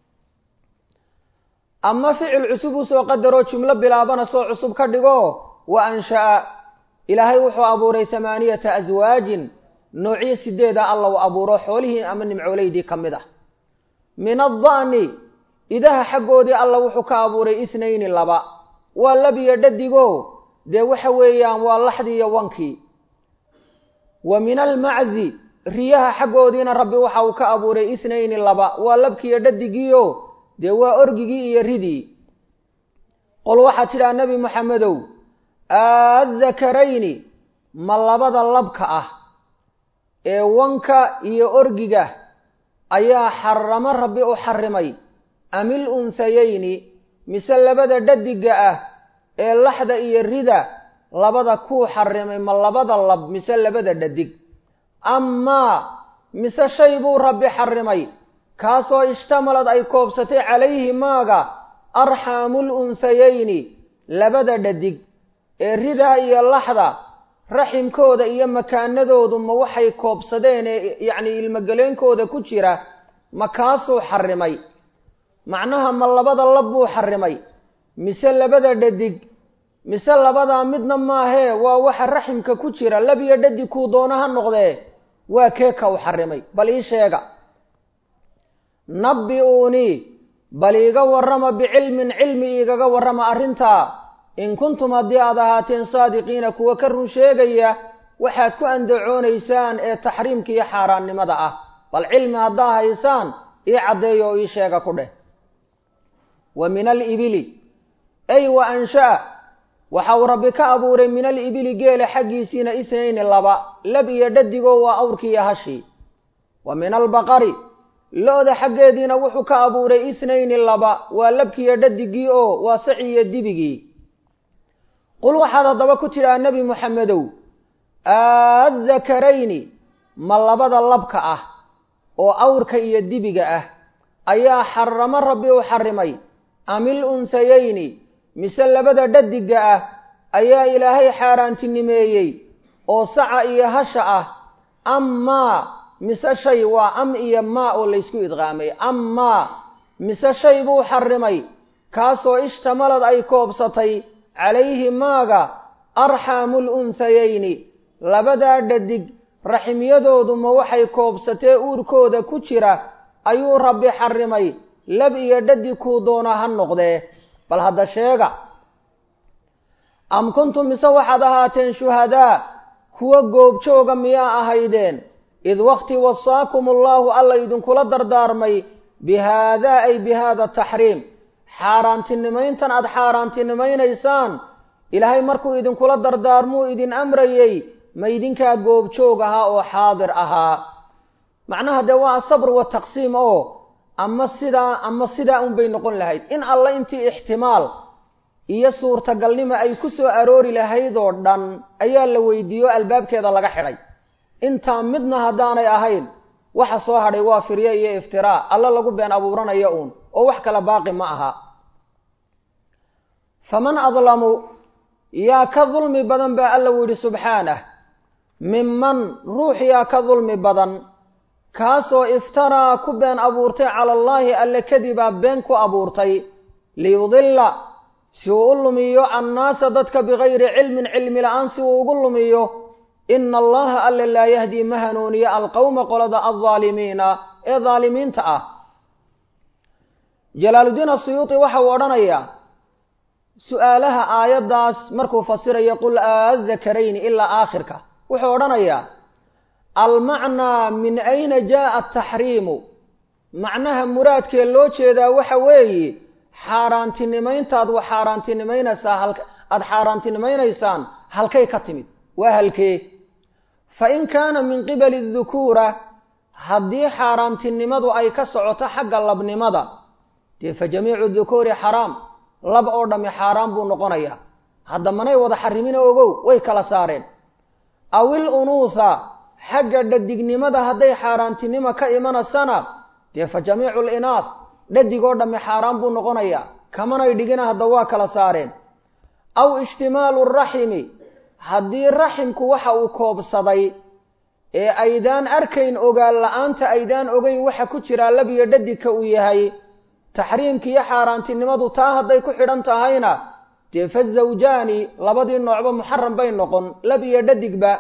ama ficil cusub usoo qadaroo jumlo bilaabana soo cusub ka dhigo wa ansha'a ilaahay wuxuu abuuray hamaaniyata aswaajin noocyo sideeda alla uu abuuro xoolihii ama nimcoolaydii ka mid ah min adda'ni idaha xaggoodii alla wuxuu ka abuuray ithnayni laba waa labiyo dhadigo dee waxa weeyaan waa laxdii iyo wankii wa min almaczi riyaha xaggoodiina rabbi waxa uu ka abuuray ithnayni laba waa labkiiyo dhadigiio dee waa orgigii iyo ridii qol waxaad tidhaha nebi moxamedow aadakarayni ma labada labka ah ee wanka iyo orgiga ayaa xaramo rabbi u xarimay amil unsayayni mise labada dhadiga ah ee laxda iyo rida labada kuu xarimay ma labada lab mise labada dhadig amaa mise shay buu rabbi xarimay kaasoo ishtamalad ay koobsatay calayhi maaga arxaamul unsayayni labada dhadig ee ridaa iyo laxda raximkooda iyo makaanadoodu ma waxay koobsadeen ee yacni ilmogeleenkooda ku jira ma kaasuu xarimay macnaha ma labada lab buu xarimay mise labada dhadig mise labadaa midna maahee waa waxa raximka ku jira lab iyo dhadig kuu doono ha noqdee waa keeka u xarimay bal ii sheega nabbi-uunii bal iiga warrama bicilmin cilmi iigaga warrama arrintaa in kuntum haddii aad ahaateen saadiqiina kuwa ka run sheegaya waxaad ku andacoonaysaan ee taxriimka iyo xaaraannimada ah bal cilmi haddaa haysaan ii caddeeyo oo ii sheega ku dheh wa min alibili ay wa ansha'a waxa uu rabbi ka abuuray min alibili geela xaggiisiina itnayni laba lab iyo dhadigoo waa awrkii iyo hashii wa min albaqari lo-da xaggeediina wuxuu ka abuuray itnayni laba waa labkiiyo dhadigii oo waa saci iyo dibigii qul waxaad haddaba ku tidhaha nebi moxamedow aadakarayni ma labada labka ah oo awrka iyo dibiga ah ayaa xaramo rabbi u xarimay amil unsayayni mise labada dhadiga ah ayaa ilaahay xaaraantinimeeyey oo saca iyo hasha ah amaa mise shay waa am iyo maa oo laysku idqaamay amaa mise shay buu xarimay kaasoo ishtamalad ay koobsatay calayhi maaga arxaamul unsayayni labadaa dhadig raximyadoodu ma waxay koobsatee uurkooda ku jira ayuu rabbi xarimay lab iyo dhadig kuu doona ha noqdee bal hadda sheega am kuntum mise waxaad ahaateen shuhadaa kuwa goobjooga miyaa ahaydeen id waqti wasaakum allaahu alla idinkula dardaarmay bi haadaa ay bi haada taxriim xaaraantinimayntan aada xaaraantinimaynaysaan ilaahay markuu idinkula dardaarmuu idin amrayey ma idinkaa goobjoog ahaa oo xaadir ahaa macnaha dee waa asabr wataqsiim oo ama sidaa ama sidaa unbay noqon lahayd in alla intii ixtimaal iyo suurtagalnimo ay ku soo aroori lahayd oo dhan ayaa la weydiiyo albaabkeeda laga xidhay intaa midna haddaanay ahayn waxa soo hadhay waa firye iyo iftiraa alla lagu been abuuranayo uun oo wax kala baaqi ma aha faman adlamu yaa ka dulmi badan baa alla u yidhi subxaanah minman ruux yaa ka dulmi badan kaasoo iftaraa ku been abuurtay cala allaahi alle kadibaa been ku abuurtay liyudilla si uu u lumiyo annaasa dadka bikayri cilmin cilmi la-aan si uu ugu lumiyo ina allaha alla laa yahdii ma hanuuniyo alqowma qolada aldaalimiina ee daalimiinta ah jalaaluddiin asuyuuti waxa uu odhanayaa su-aalaha aayaddaas markuu fasirayo qul aadakarayni ilaa aakhirka wuxuu odhanayaa almacnaa min ayna jaaa ataxriimu macnaha muraadkee loo jeedaa waxa weeye xaaraantinimayntaad wa xaaraantinimaynaysaa aada xaaraantinimaynaysaan halkay ka timid waa halkee fa in kaana min qibali dukuura haddii xaaraantinimadu ay ka socoto xagga labnimada dee fa jamiicu dukuuri xaraam lab oo dhammi xaaraan buu noqonayaa hadda manay wada xarimina ogow way kala saareen aw il unuuha xagga dhadignimada hadday xaaraantinimo ka imanaysana dee fa jamiicu linaah dhadigoo dhammi xaaraan buu noqonayaa kamanay dhigina hadda waa kala saareen aw ishtimaalu raximi haddii raximku waxa uu koobsaday ee aydaan arkayn ogaan la-aanta aydaan ogeyn waxa ku jiraa labiyo dhadigka uu yahay taxriimki iyo xaaraantinimadu taa hadday ku xidhan tahayna dee fa zawjaani labadii noocba muxaram bay noqon lab iyo dhadigba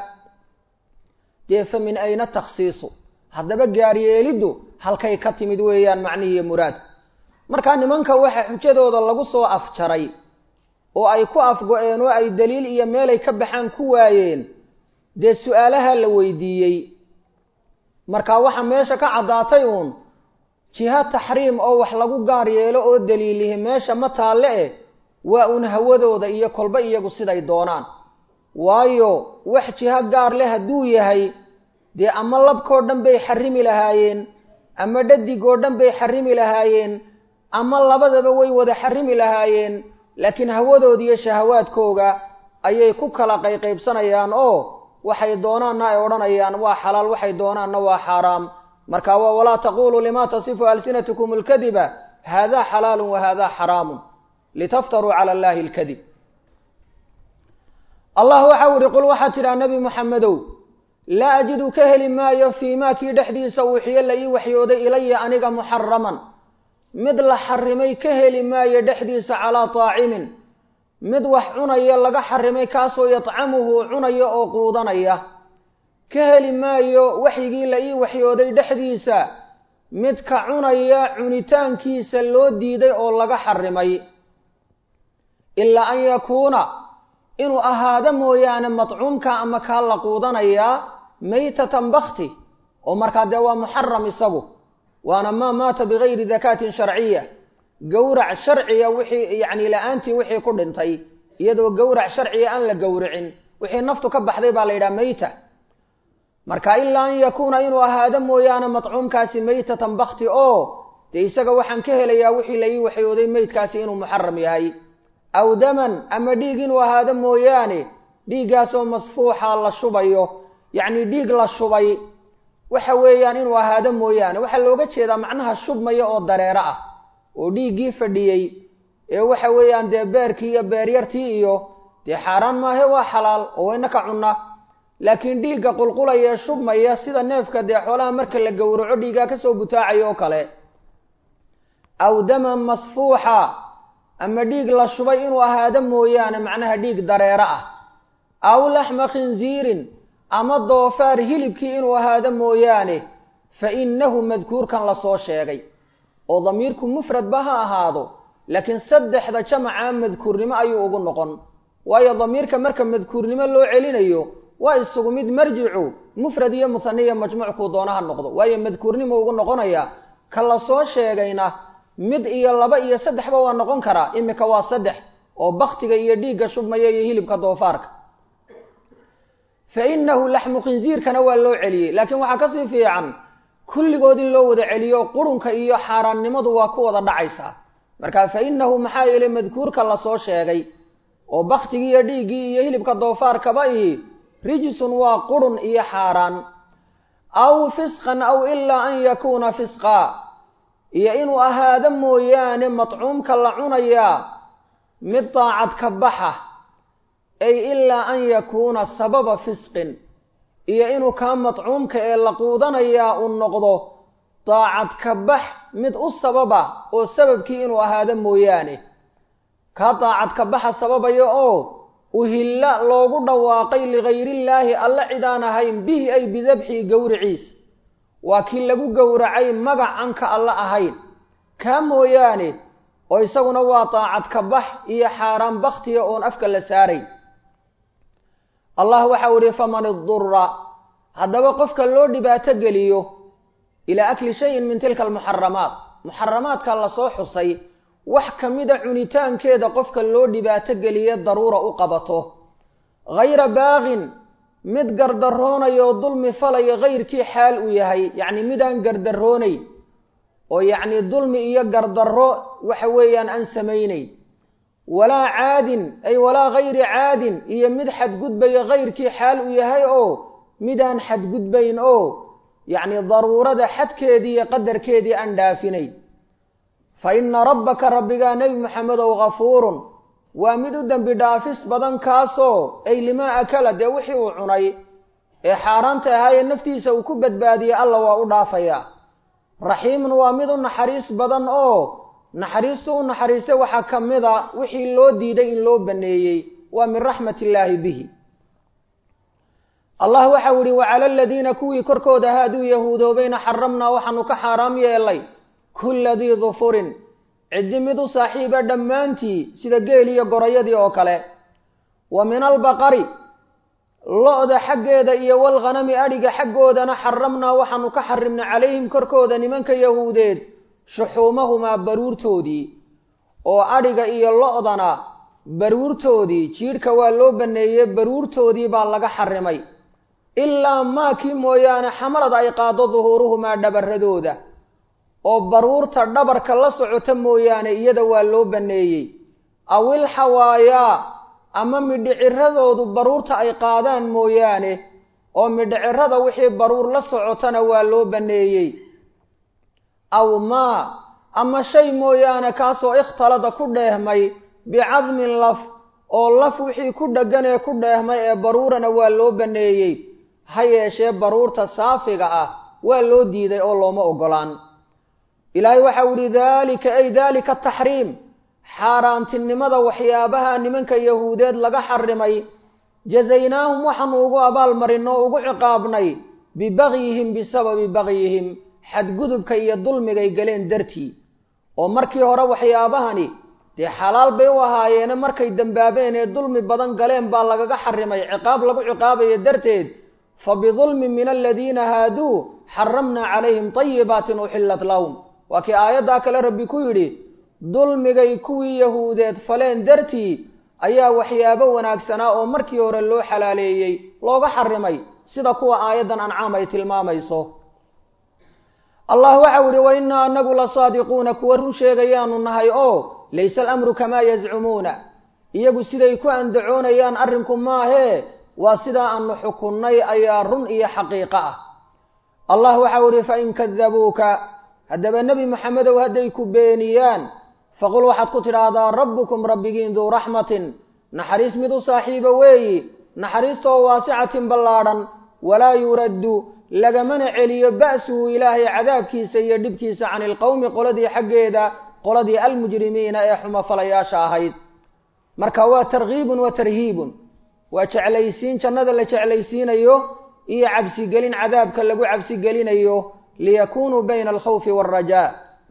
dee fa min ayna takhsiisu haddaba gaaryeeliddu halkay ka timid weeyaan macnihiiyo muraad markaa nimanka waxa xujadooda lagu soo afjaray oo ay ku afgo-een oo ay daliil iyo meelay ka baxaan ku waayeen dee su-aalaha la weydiiyey markaa waxa meesha ka caddaatay uun jiha taxriim oo wax lagu gaar yeelo oo daliilihi meesha ma taalle eh waa uun hawadooda iyo kolba iyagu siday doonaan waayo wax jiho gaar leh hadduu yahay dee ama labkoo dhan bay xarimi lahaayeen ama dhadigoo dhan bay xarimi lahaayeen ama labadaba way wada xarimi lahaayeen laakiin hawadooda iyo shahawaadkooga ayay ku kala qayqaybsanayaan oo waxay doonaanna ay odhanayaan waa xalaal waxay doonaanna waa xaaraam marka waa walaa taquluu lima tasifu alsinatkum alkadiba hada xalaalu wa hada xaraamu litaftaruu cala allahi alkadib allah waxau ihi qul waxaad tidhaha nebi muxamedow laa ajidu ka heli maayo fii maa kii dhexdiisa uuxiyo la ii waxyooday ilaya aniga muxaraman mid la xarimay ka heli maayo dhexdiisa calaa taacimin mid wax cunaya laga xarimay kaasoo yadcamuhu cunaya oo quudanaya ka heli maayo waxyigii la ii waxyooday dhexdiisa mid ka cunaya cunitaankiisa loo diiday oo laga xarimay ilaa an yakuuna inuu ahaado mooyaane madcuumka ama kaa la quudanayaa maytatan bakti oo markaa dee waa muxaram isagu waana maa maata bigayri dakaatin sharciya gowrac sharciya wixii yacni la-aantii wixii ku dhintay iyadoo gowrac sharciya aan la gowricin wixii naftu ka baxday baa la yidhaha mayta marka ilaa an yakuuna inuu ahaado mooyaane madcuumkaasi maytatan bakti oo dee isaga waxaan ka helayaa wixii la ii waxyooday meydkaasi inuu muxaram yahay aw daman ama dhiig inuu ahaado mooyaane dhiiggaasoo masfuuxa la shubayo yacni dhiig la shubay waxa weeyaan inuu ahaado mooyaane waxaa looga jeedaa macnaha shubmaya oo dareero ah oo dhiiggii fadhiyey ee waxa weeyaan dee beerkii iyo beeryartii iyo dee xaaraan maahe waa xalaal oo wayna ka cunna laakiin dhiigga qulqulaya ee shubmaya sida neefka dee xoolaha marka la gowraco dhiiggaa kasoo butaacayo oo kale aw daman masfuuxa ama dhiig la shubay inuu ahaado mooyaane macnaha dhiig dareero ah aw laxma khinziirin ama doofaar hilibkii inuu ahaado mooyaane fa innahu madkuurkan lasoo sheegay oo damiirku mufradba ha ahaado laakiin saddexda jamaca madkuurnimo ayuu ugu noqon waayo damiirka marka madkuurnimo loo celinayo waa isugu mid marjicu mufrad iyo musaniya majmuuckuu doona ha noqdo waayo madkuurnimo ugu noqonaya ka lasoo sheegayna mid iyo laba iyo saddexba waa noqon karaa imika waa saddex oo baktiga iyo dhiigga shubmaya iyo hilibka doofaarka fa innahu laxmu khinsiirkana waa loo celiyey laakiin waxaa kasii fiican kulligood in loo wada celiyo qurunka iyo xaaraannimadu waa ku wada dhacaysaa marka fa innahu maxaa yeelay madkuurka lasoo sheegay oo baktigii iyo dhiiggii iyo hilibka doofaarkaba ihi rijisun waa qurun iyo xaaraan aw fisqan aw ilaa an yakuuna fisqa iyo inuu ahaado mooyaane madcuumka la cunayaa mid daacad ka baxa ay ilaa an yakuuna sababa fisqin iyo inuu kaa madcuumka ee la quudanayaa uu noqdo daacad ka bax mid u sababa oo sababkii inuu ahaado mooyaane kaa daacad ka baxa sababaya oo uhilla loogu dhawaaqay ligayrillaahi alla cidaan ahayn bihi ay bidabxii gowriciisa waa kii lagu gowracay magac aan ka alla ahayn kaa mooyaane oo isaguna waa daacad ka bax iyo xaaraan baktiya oon afka la saaray allah waxau ihi faman idura haddaba qofka loo dhibaato geliyo ilaa akli shayin min tilka almuxaramaat muxaramaadka lasoo xusay wax ka mida cunitaankeeda qofka loo dhibaato geliye daruura u qabato hayra baaqin mid gardaroonayo dulmi falaya hayrkii xaal uu yahay yacni midaan gardaroonayn oo yacni dulmi iyo gardarro waxa weeyaan aan samaynayn walaa caadin ay walaa hayri caadin iyo mid xadgudbaya hayrkii xaal uu yahay oo midaan xadgudbayn oo yacni daruurada xadkeedii iyo qadarkeedii aan dhaafinayn fa inna rabbaka rabbigaa nebi maxamedow ghafuurun waa mid u dembi dhaafis badan kaasoo ay limaa akala dee wixii uu cunay ee xaaraanta ahaayee naftiisa uu ku badbaadiyey alla waa u dhaafayaa raxiimun waa mid u naxariis badan oo naxariistu u naxariistay waxaa ka mid a wixii loo diiday in loo baneeyey waa min raxmat illaahi bihi allah waxau ihi wacala aladiina kuwii korkooda haaduu yahuudoobayna xaramnaa waxaanu ka xaaraam yeelay kulla dii dufurin ciddi mid u saaxiiba dhammaantii sida geel iyo gorayadii oo kale wa min albaqari lo-da xaggeeda iyo walghanami adhiga xaggoodana xaramnaa waxaanu ka xarimnay calayhim korkooda nimanka yahuudeed shuxuumahumaa baruurtoodii oo adhiga iyo lo-dana baruurtoodii jiidhka waa loo baneeyey baruurtoodii baa laga xarimay ilaa maakii mooyaane xamalad ay qaado duhuuruhumaa dhabaradooda oo baruurta dhabarka la socota mooyaane iyada waa loo baneeyey awil xawaayaa ama midhiciradoodu baruurta ay qaadaan mooyaane oo midhicirada wixii baruur la socotana waa loo baneeyey aw maa ama shay mooyaane kaasoo ikhtalada ku dheehmay bicadmin laf oo laf wixii ku dheggan ee ku dheehmay ee baruurana waa loo baneeyey ha yeeshee baruurta saafiga ah waa loo diiday oo looma ogolaan ilaahay waxau ihi daalika ay daalika taxriim xaaraantinimada waxyaabaha nimanka yahuudeed laga xarimay jazaynaahum waxaanu ugu abaalmarinay oo ugu ciqaabnay bibagyihim bisababi bagyihim xadgudubka iyo dulmigay galeen dartii oo markii hore waxyaabahani dee xalaal bay u ahaayeene markay dembaabeen ee dulmi badan galeen baa lagaga xarimay ciqaab lagu ciqaabayo darteed fa bidulmin min aladiina haaduu xaramnaa calayhim tayibaatin uxillat lahum waa kii aayaddaa kale rabbi ku yidhi dulmigay kuwii yahuudeed faleen dartii ayaa waxyaabo wanaagsanaa oo markii hore loo xalaaleeyey looga xarimay sida kuwa aayaddan ancaam ay tilmaamayso allah waxau ihi wa innaa anagu la saadiquuna kuwa run sheegayaanu nahay oo laysa alamru kamaa yazcumuuna iyagu siday ku andacoonayaan arrinku maahee waa sidaa aanu xukunnay ayaa run iyo xaqiiqo ah allah waxau ihi fain kadabuuka haddaba nebi maxamedow hadday ku beeniyaan faqul waxaad ku tidhaahdaa rabbukum rabbigiin duu raxmatin naxariis mid u saaxiiba weeyi naxariistaoo waasicatin ballaadhan walaa yuraddu lagamana celiyo ba'suhu ilaahay cadaabkiisa iyo dhibkiisa cani ilqowmi qoladii xaggeeda qoladii almujrimiina ee xumafalayaasha ahayd marka waa tarkiibun wa tarhiibun waa jeclaysiin jannada la jeclaysiinayo iyo cabsigelin cadaabka lagu cabsigelinayo liyakunuu bayna alkhawfi waalrajaa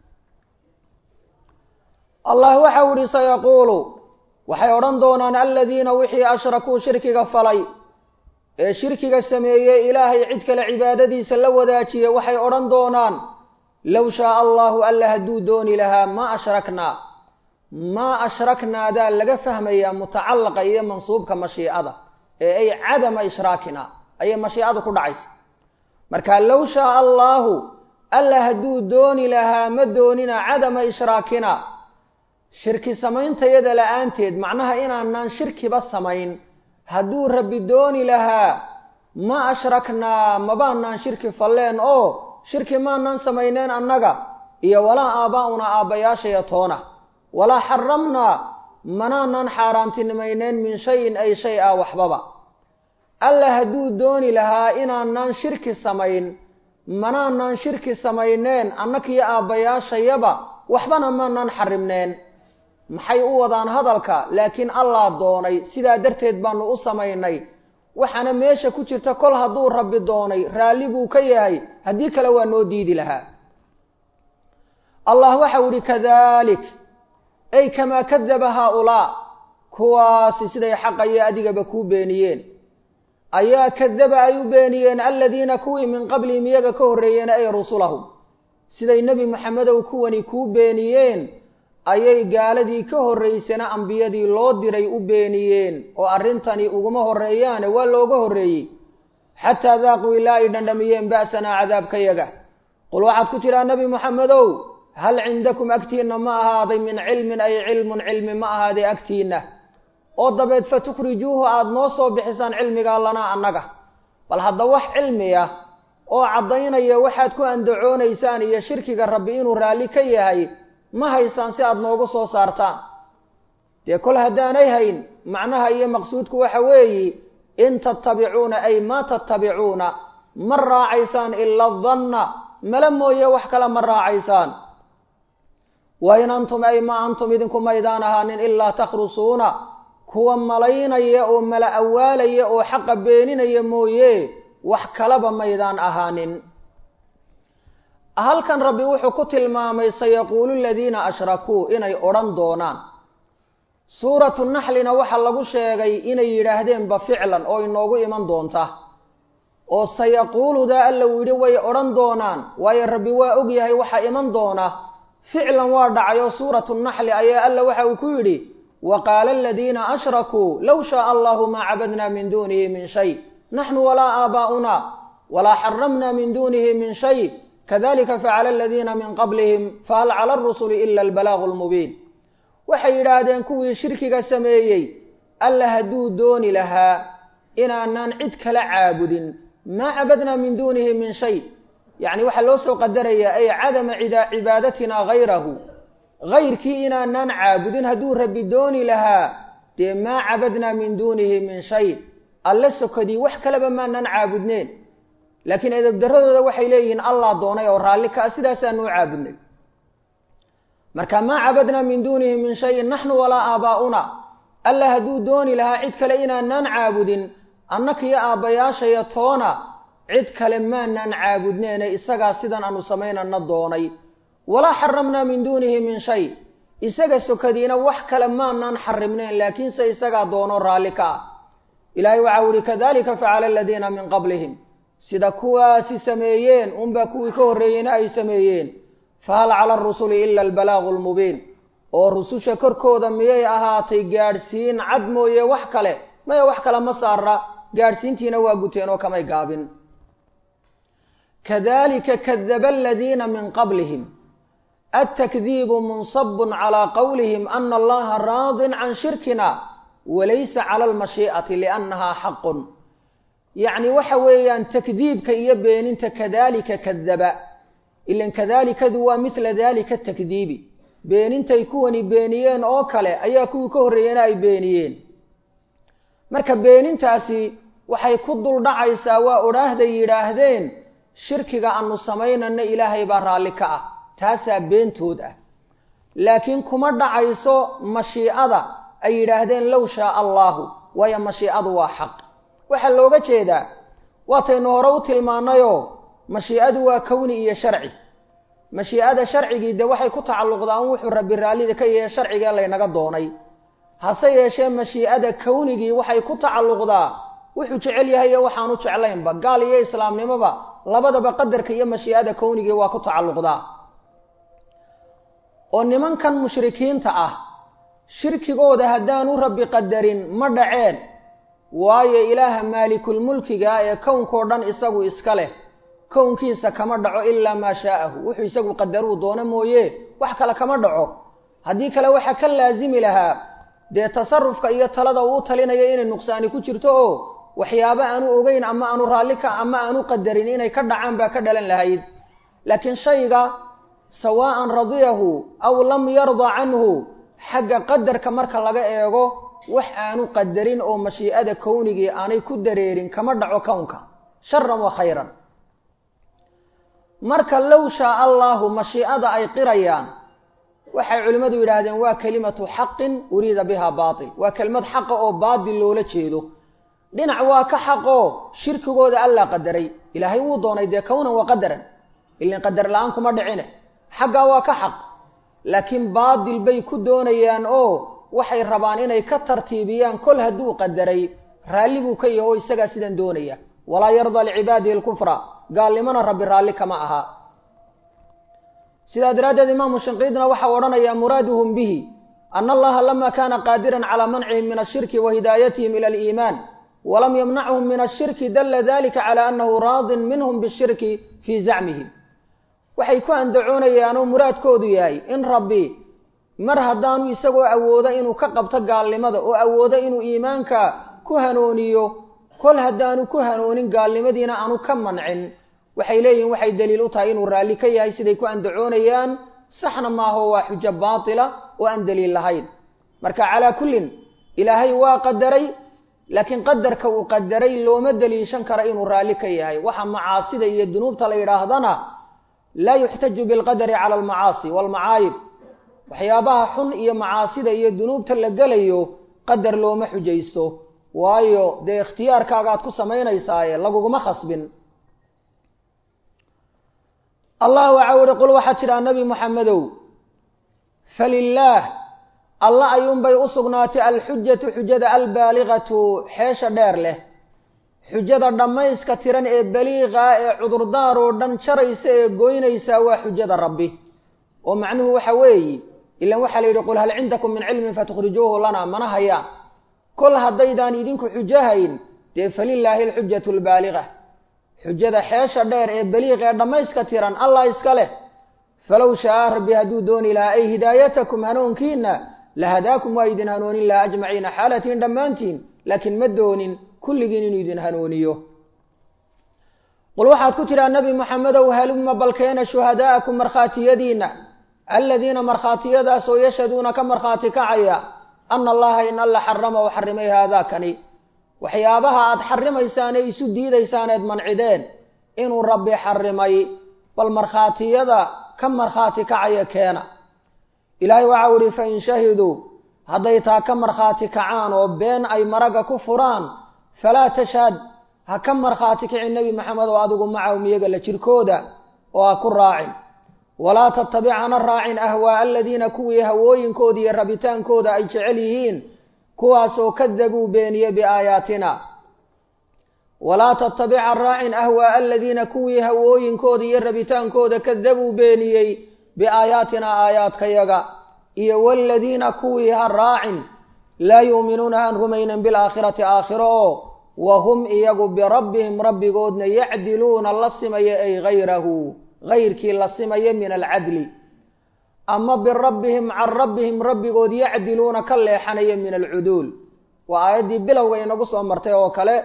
allah waxau ihi sayaquulu waxay odhan doonaan aladiina wixii ashrakuu shirkiga falay ee shirkiga sameeyey ilaahay cid kale cibaadadiisa la wadaajiye waxay odhan doonaan low shaaa allahu alla hadduu dooni lahaa maa ashraknaa maa ashraknaadaa laga fahmayaa mutacallaqa iyo mansuubka mashiicada ee ay cadama ishraakina ayay mashiicadu ku dhacaysa marka low shaaa allaahu alla hadduu dooni lahaa ma doonina cadama ishraakina shirki samaystayada la-aanteed macnaha inaanaan shirkiba samayn hadduu rabbi dooni lahaa ma ashraknaa mabaanaan shirki falleen oo shirki maanaan samayneen annaga iyo walaa aabbaa'una aabbayaashaya toona walaa xaramnaa manaanaan xaaraantinimayneen min shayin ay shay ah waxbaba alla hadduu dooni lahaa inaanaan shirki samayn manaanaan shirki samayneen annakiyo aabbayaashayaba waxbana maanaan xarimneen maxay u wadaan hadalka laakiin allah doonay sidaa darteed baanu u samaynay waxaana meesha ku jirta kol hadduu rabbi doonay raalli buu ka yahay haddii kale waa noo diidi lahaa allah waxau ihi kadalik ay kamaa kadaba haaulaa kuwaasi siday xaqa iyo adigaba kuu beeniyeen ayaa kadaba ay u beeniyeen aladiina kuwii min qablihim iyaga ka horreeyeen ay rusulahum siday nebi moxamedow kuwani kuu beeniyeen ayay gaaladii ka horraysana ambiyadii loo diray u beeniyeen oo arrintani uguma horreeyaane waa looga horreeyey xataa daaquu ilaa ay dhandhamiyeen ba'sanaa cadaabkayaga qul waxaad ku tidhaa nebi moxamedow hal cindakum agtiinna ma ahaaday min cilmin ay cilmun cilmi ma ahaaday agtiinna oo dabeed fa tukhrijuuhu aada noo soo bixisaan cilmigaa lanaa annaga bal hadda wax cilmi ah oo caddaynaya waxaad ku andacoonaysaan iyo shirkiga rabbi inuu raalli ka yahay ma haysaan si aada noogu soo saartaan dee kol haddaanay hayn macnaha iyo maqsuudku waxa weeyi in tattabicuuna ay maa tattabicuuna ma raacaysaan ila danna mala mooye wax kale ma raacaysaan wa in antum ay ma antum idinku maydaan ahaanin ilaa takhrusuuna kuwa malaynaya oo mala awaalaya oo xaqa beeninaya mooye wax kalaba maydaan ahaanin halkan rabbi wuxuu ku tilmaamay sayaquulu aladiina ashrakuu inay odhan doonaan suuratu naxlina waxaa lagu sheegay inay yidhaahdeenba ficlan oo inoogu iman doonta oo sayaquuludaa alla uu yidhi way odhan doonaan waayo rabbi waa og yahay waxaa iman doona ficlan waa dhacay oo suuratu naxli ayaa alla waxa uu ku yidhi wa qaala aladiina ashrakuu low shaaa allahu maa cabadna min duunihi min shay naxnu walaa aabaa'una walaa xaramna min duunihi min shay kadalika facala aladiina min qablihim fahal cala arusuli ila albalaagu lmubiin waxay yidhaahdeen kuwii shirkiga sameeyey alla hadduu dooni lahaa inaanaan cid kala caabudin maa cabadna min duunihi min shay yacni waxaa loo soo qadarayaa ay cadama cibaadatina hayrahu hayrkii inaanaan caabudin hadduu rabbi dooni lahaa dee maa cabadnaa min duunihi min shay alle sokadii wax kaleba maanaan caabudneen laakiin edabdaradooda waxay leeyihiin allah doonay oo raalli ka a sidaasaanu u caabudnay marka maa cabadnaa min duunihi min shayin naxnu walaa aabaa'una alla hadduu dooni lahaa cid kale inaanaan caabudin annakiyo aabbayaashaya toona cid kale maanaan caabudneene isagaa sidan aanu samaynana doonay walaa xaramnaa min duunihi min shay isaga sokadiina wax kale maanaan xarimneen laakiinse isagaa doono raalli ka ah ilaahay waxau ihi kadalika facala aladiina min qablihim sida kuwaasi sameeyeen unbaa kuwii ka horreeyeyna ay sameeyeen fahal cala arusuli ila albalaagu lmubiin oo rususha korkooda miyay ahaatay gaadhsiin cad mooye wax kale maya wax kale ma saara gaadhsiintiina waa guteen oo kamay gaabin kadalika kadaba aladiina min qablihim altakdiibu munsabun calaa qowlihim ana allaha raadin can shirkina walaysa cala almashii'ati liannaha xaqun yacni waxa weeyaan takdiibka iyo beeninta kadalika kadaba ilan kadaalikadu waa mithla dalika takdiibi beenintay kuwani beeniyeen oo kale ayaa kuwii ka horreeyena ay beeniyeen marka beenintaasi waxay ku dul dhacaysaa waa odhaahday yidhaahdeen shirkiga aanu samaynana ilaahay baa raalli ka ah taasaa beentood ah laakiin kuma dhacayso mashiicada ay yidhaahdeen low shaaa allaahu waayo mashiicadu waa xaq waxaa looga jeedaa waataynu hore u tilmaannayoo mashiicadu waa kowni iyo sharci mashiicada sharcigii dee waxay ku tacalluqdaa un wuxuu rabbi raallida ka yahay sharcigee laynaga doonay hase yeeshee mashiicada kownigii waxay ku tacalluqdaa wuxuu jecel yahay iyo waxaanu jeclaynba gaal iyo islaamnimoba labadaba qadarka iyo mashiicada kownigii waa ku tacalluqdaa oo nimankan mushrikiinta ah shirkigooda haddaanu rabbi qadarin ma dhaceen waayo ilaaha maalikulmulkiga ee kownkao dhan isagu iska leh kownkiisa kama dhaco ilaa maa shaa'ahu wuxuu isagu qadaruu doono mooye wax kale kama dhaco haddii kale waxaa ka laasimi lahaa dee tasarufka iyo talada uu talinaya inay nuqsaani ku jirto oo waxyaabo aanu ogeyn ama aanu raalli ka ama aanu qadarin inay ka dhacaan baa ka dhalan lahayd laakiin shayga sawaa'an radiyahu aw lam yarda canhu xagga qadarka marka laga eego wax aanu qadarin oo mashiicada kownigii aanay ku dareerin kama dhaco kownka sharan wa khayran marka low shaa allaahu mashiicada ay qirayaan waxay culimmadu yidhaahdeen waa kelimatu xaqin uriida biha baatil waa kelimad xaqa oo baatil loola jeedo dhinac waa ka xaqoo shirkigooda allaa qadaray ilaahay wuu doonay dee kownan wa qadaran ilin qadar la-aan kuma dhicine xaggaa waa ka xaq laakiin baatil bay ku doonayaan oo waxay rabaan inay ka tartiibiyaan kol hadduu qadaray raalli buu ka yaho oo isagaa sidan doonaya walaa yardaa licibaadihi alkufra gaalnimona rabbi raalli kama aha sidaa daraaddeed imaamu shinqiidna waxau odhanayaa muraaduhum bihi ana allaha lama kaana qaadiran calaa mancihim min ashirki wa hidaayatihim ila aliimaan walam yamnachum min ashirki dalla dalika cala annahu raadin minhum bishirki fii zacmihim waxay ku andacoonayaanoo muraadkoodu yahay in rabbi mar haddaanu isagoo awoodo inuu ka qabto gaalnimada oo awoodo inuu iimaanka ku hanooniyo kol haddaanu ku hanoonin gaalnimadiina aanu ka mancin waxay leeyihin waxay daliil u tahay inuu raalli ka yahay siday ku andacoonayaan saxna maaho waa xujo baatila oo aan daliil lahayn marka calaa kullin ilaahay waa qadaray laakiin qadarka uu qadaray looma daliishan karo inuu raalli ka yahay waxa macaasida iyo dunuubta la yidhaahdana laa yuxtaju bilqadari cala almacaasi waalmacaayib waxyaabaha xun iyo macaasida iyo dunuubta la gelayo qadar looma xujaysto waayo dee ikhtiyaarkaaga aad ku samaynaysaaye laguguma khasbin allah waxa uhi qul waxaad tidhaha nebi moxamedow falilaah alla ayuunbay u sugnaatay alxujatu xujada albaaligatu xeesha dheer leh xujada dhammayska tiran ee baliiqa ee cudurdaar oo dhan jaraysa ee goynaysaa waa xujada rabbi oo macnuhu waxa weeyi ilan waxaa la yidhi qul hal cindakum min cilmin fatukhrijuuhu lana mana hayaan kol haddaydaan idinku xujahayn dee falilaahi alxujatu albaaliga xujada xeesha dheer ee baliiq ee dhammayska tiran allah iska leh falow shaa rabbi hadduu dooni lahaa ay hidaayatakum hanuunkiina lahadaakum waa idin hanoonin laha ajmaciina xaalatiin dhammaantiin laakiin ma doonin kulligiin inuu idin hanuuniyo qul waxaad ku tidhaha nebi moxamedow halumma balkeena shuhadaa'akum markhaatiyadiina aladiina markhaatiyadaasoo yashhaduuna ka markhaati kacaya ana allaha in alla xarama u xarimay haadaakani waxyaabaha aad xarimaysaan ee isu diidaysaan eed mancideen inuu rabbi xarimay bal markhaatiyada ka markhaati kacaya keena ilaahay waxau ihi fain shahiduu hadday taa ka markhaati kacaan oo been ay maragga ku furaan falaa tashhad ha ka markhaati kici nebi maxamed oo adigu macahum iyaga la jirkooda oo ha ku raacin walaa tattabic hana raacin ahwaaa aladiina kuwii hawooyinkooda iyo rabitaankooda ay jecel yihiin kuwaasoo kadabuu beeniye biaayaatina walaa tattabic ha raacin ahwaaa aladiina kuwii hawooyinkooda iyo rabitaankooda kadabuu beeniyey biaayaatina aayaadkayaga iyo waladiina kuwii ha raacin laa yuuminuuna aan rumaynin bilaakhirati aakhiro oo wa hum iyagu birabbihim rabbigoodna yacdiluuna la simaya ay hayrahu hayrkii la simaya min alcadli ama birabbihim can rabbihim rabbigood yacdiluuna ka leexanaya min alcuduul waa aayaddii bilowga inagu soo martay oo kale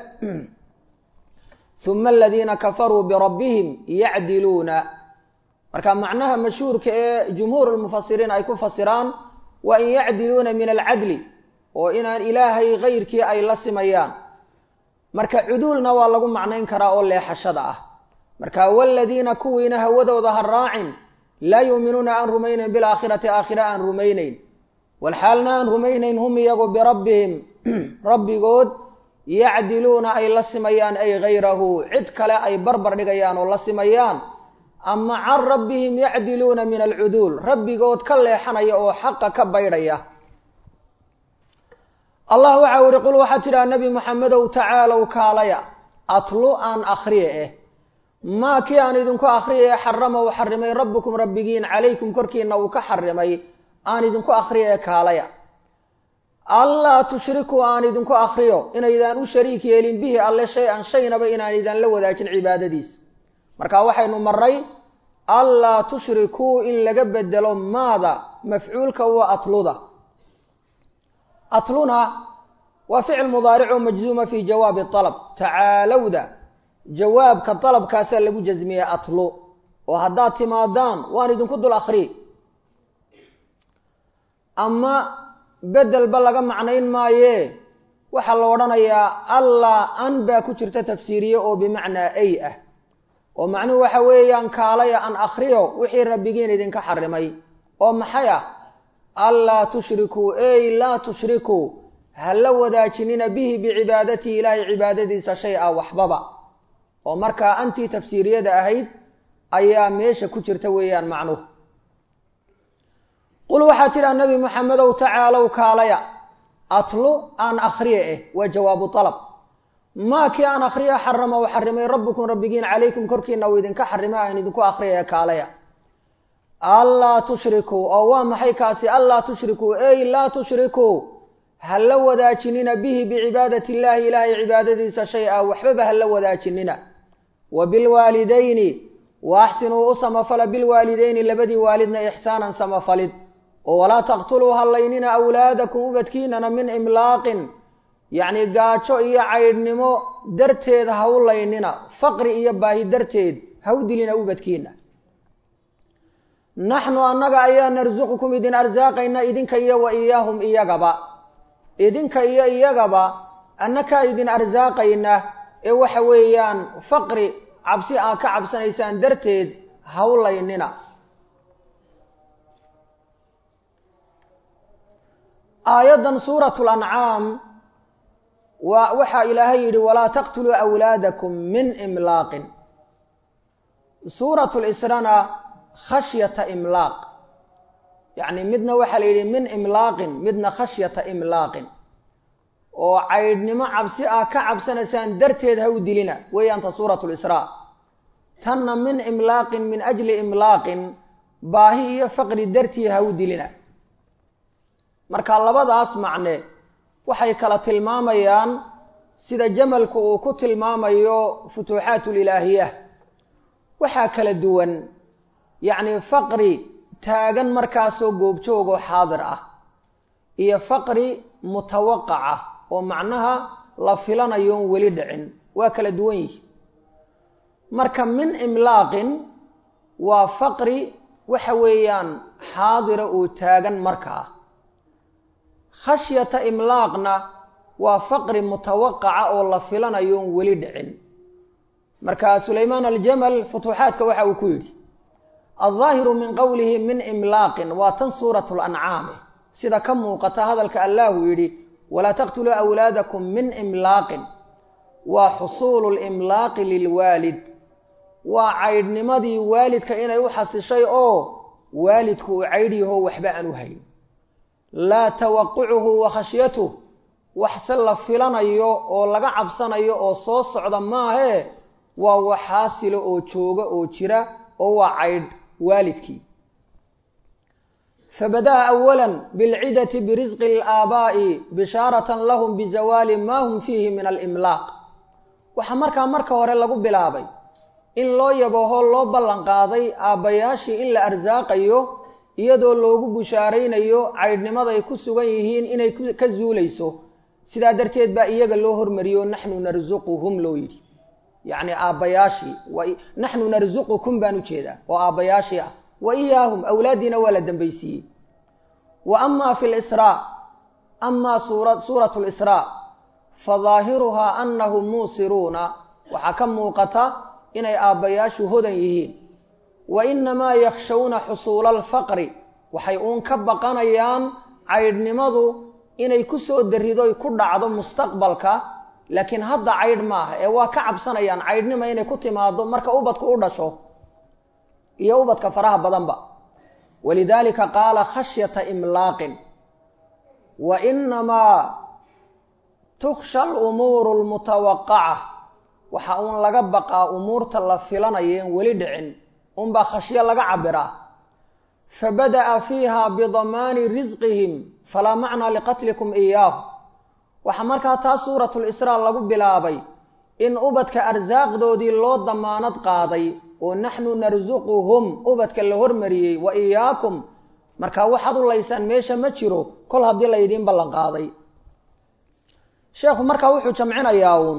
huma aladiina kafaruu birabbihim yacdiluuna marka macnaha mashhuurka ee jumhuur lmufasiriin ay ku fasiraan waa in yacdiluuna min alcadli oo inaan ilaahay hayrkii ay la simayaan marka cuduulna waa lagu macnayn karaa oo leexashada ah marka waladiina kuwiina hawadooda ha raacin laa yuuminuuna aan rumaynayn bilaakhirati aakhira aan rumaynayn walxaalna aan rumaynayn hum iyagu birabbihim rabbigood yacdiluuna ay la simayaan ay hayrahu cid kale ay barbar dhigayaan oo la simayaan ama can rabbihim yacdiluuna min alcuduul rabbigood ka leexanaya oo xaqa ka baydhaya allah waxa u ihi qul waxaad tidhaha nebi moxamedow tacaalow kaalaya atlu aan akhriye eh maa kii aan idinku akhriya ee xarama uu xarimay rabbukum rabbigiin calaykum korkiina uu ka xarimay aan idinku akhriya ee kaalaya allaa tushrikuu aan idinku akhriyo inaydaan u shariik yeelin bihi alle shay-an shaynaba inaan idaan la wadaajin cibaadadiisa marka waxaynu maray allaa tushrikuu in laga bedelo maada mafcuulka waa atluda atluna waa ficil mudaarico majzuuma fi jawaabi alab tacaalowda jawaabka dalabkaasaa lagu jasmiyey atlu oo haddaad timaadaan waan idinku dul akhriy ama bedelba laga macnayn maaye waxaa la odhanayaa allah an baa ku jirta tafsiiriye oo bimacnaa ay ah oo macnuhu waxa weeyaan kaalaya an akhriyo wixii rabbigiin idinka xarimay oo maxay ah anlaa tushrikuu ey laa tushrikuu ha la wadaajinina bihi bicibaadatihi ilaahay cibaadadiisa shay a waxbaba oo markaa antii tafsiiriyada ahayd ayaa meesha ku jirta weeyaan macnuhu qul waxaa tidhaha nebi moxamedow tacaalow kaalaya atlu aan akhriye eh waa jawaabu alab maa kii aan akhriya xarama u xarimay rabbukum rabbigiin calaykum korkiina uu idinka xarimay aan idinku akhriyaya kaalaya anlaa tushrikuu oo waa maxay kaasi anlaa tushrikuu ey laa tushrikuu ha la wadaajinina bihi bicibaadati illaahi ilaahay cibaadadiisa shay a waxbaba ha la wadaajinina wa bilwaalidayni wa axsinuu u samafala bilwaalidayni labadii waalidna ixsaanan samafalid oo walaa taqtuluu hallaynina awlaadakum ubadkiinana min imlaaqin yacni gaajo iyo caydhnimo darteed ha u laynina faqri iyo baahi darteed ha u dilina ubadkiina naxnu annaga ayaa narsuqukum idin arsaaqayna idinka iyo wa iyaahum iyagaba idinka iyo iyagaba annakaa idin arsaaqayna ee waxa weeyaan faqri cabsi aad ka cabsanaysaan darteed ha u laynina aayaddan suuratu lancaam waa waxaa ilaahay yidhi walaa taqtuluu awlaadakum min imlaaqin suuratu lisrana khashyata imlaaq yacni midna waxaa la yidhi min imlaaqin midna khashyata imlaaqin oo caydhnimo cabsi ah ka cabsanaysaan darteed ha u dilina weeyaanta suuratu lisraa tanna min imlaaqin min ajli imlaaqin baahi iyo faqri dartii ha u dilina marka labadaas macne waxay kala tilmaamayaan sida jamalku uu ku tilmaamayo futuuxaatulilaahiya waxaa kala duwan yacni faqri taagan markaasoo goobjoogoo xaadir ah iyo faqri mutawaqac ah oo macnaha la filanayoon weli dhicin waa kala duwan yihi marka min imlaaqin waa faqri waxa weeyaan xaadira uu taagan marka ah khashyata imlaaqna waa faqri mutawaqaca oo la filanayoon weli dhicin marka sulaymaan aljamal futuuxaadka waxa uu ku yidhi aldaahiru min qowlihi min imlaaqin waa tan suuratu lancaami sida ka muuqata hadalka allahu yidhi walaa taqtuluu awlaadakum min imlaaqin waa xusuulu limlaaqi lilwaalid waa caydhnimadii waalidka inay u xasishay oo waalidku uu caydh yaho waxba aan u hayn laa tawaqucuhu wa khashyatuh waxse la filanayo oo laga cabsanayo oo soo socda maahee waa waxaasilo oo jooga oo jira oo waa caydh waalidkii fabada'a awala bilcidati birisqi alaabaa'i bishaaratan lahum bizawaali maa hum fiihi min alimlaaq waxaa markaa marka hore lagu bilaabay in loo yabaho loo ballan qaaday aabbayaashii in la arsaaqayo iyadoo loogu bushaaraynayo caydhnimaday ku sugan yihiin inay ka zuulayso sidaa darteed baa iyaga loo hormariyo naxnu narsuquhum loo yidhi yacni aabbayaashii naxnu narsuqukum baan ujeedaa oo aabbayaashii ah wa iyaahum awlaaddiina waa la dambaysiiyey wa amaa fi lisraa amaa suura suuratu lisraa fa daahiruhaa annahum muusiruuna waxaa ka muuqata inay aabbayaashu hodan yihiin wa inamaa yakshawna xusuula alfaqri waxay uun ka baqanayaan caydhnimadu inay ku soo daridoy ku dhacdo mustaqbalka laakiin hadda caydh maaha ee waa ka cabsanayaan caydhnima inay ku timaado marka ubadku u dhasho iyo ubadka faraha badanba walidaalika qaala khashyata imlaaqin wa inamaa tukhsha alumuuru almutawaqaca waxa uun laga baqaa umuurta la filanayeen weli dhicin unbaa khashyo laga cabiraa fabada'a fiiha bidamaani risqihim falaa macnaa liqatlikum iyaahu waxaa markaa taa suuratu lisraa lagu bilaabay in ubadka arsaaqdoodii loo damaanad qaaday oo naxnu narsuquhum ubadka la hormariyey wa iyaakum markaa waxaad u laysaan meesha ma jiro kol haddii laydiin ballan qaaday sheekhu markaa wuxuu jamcinayaa uun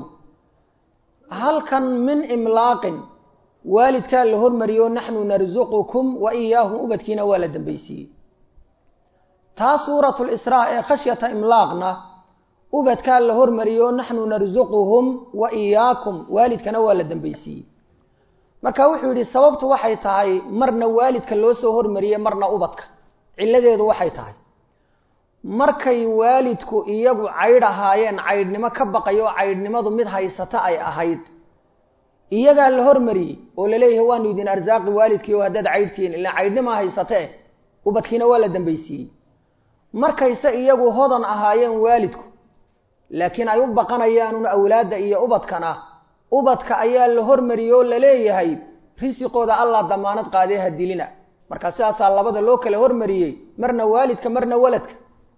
halkan min imlaaqin waalidkaa la hormariyo naxnu narsuqukum wa iyaahum ubadkiina waa la dambaysiiyey taa suuratu lisraa ee khashyata imlaaqna ubadkaa la hormariyo naxnu narsuquhum wa iyaakum waalidkana waa la dambaysiiyey marka wuxuu yidhi sababtu waxay tahay marna waalidka loo soo hormariyey marna ubadka cilladeedu waxay tahay markay waalidku iyagu caydh ahaayeen caydhnimo ka baqayo oo caydhnimadu mid haysata ay ahayd iyagaa la hormariyey oo laleeyahay waanu idin arsaaqi waalidkii oo haddaad caydhtihiin ilaa caydhnimaa haysatee ubadkiina waa la dambaysiiyey markayse iyagu hodan ahaayeen waalidku laakiin ay u baqanayaanun awlaadda iyo ubadkana ubadka ayaa la hormariyey oo laleeyahay risiqooda allah damaanad qaadee ha dilina marka sidaasaa labada loo kala hormariyey marna waalidka marna waladka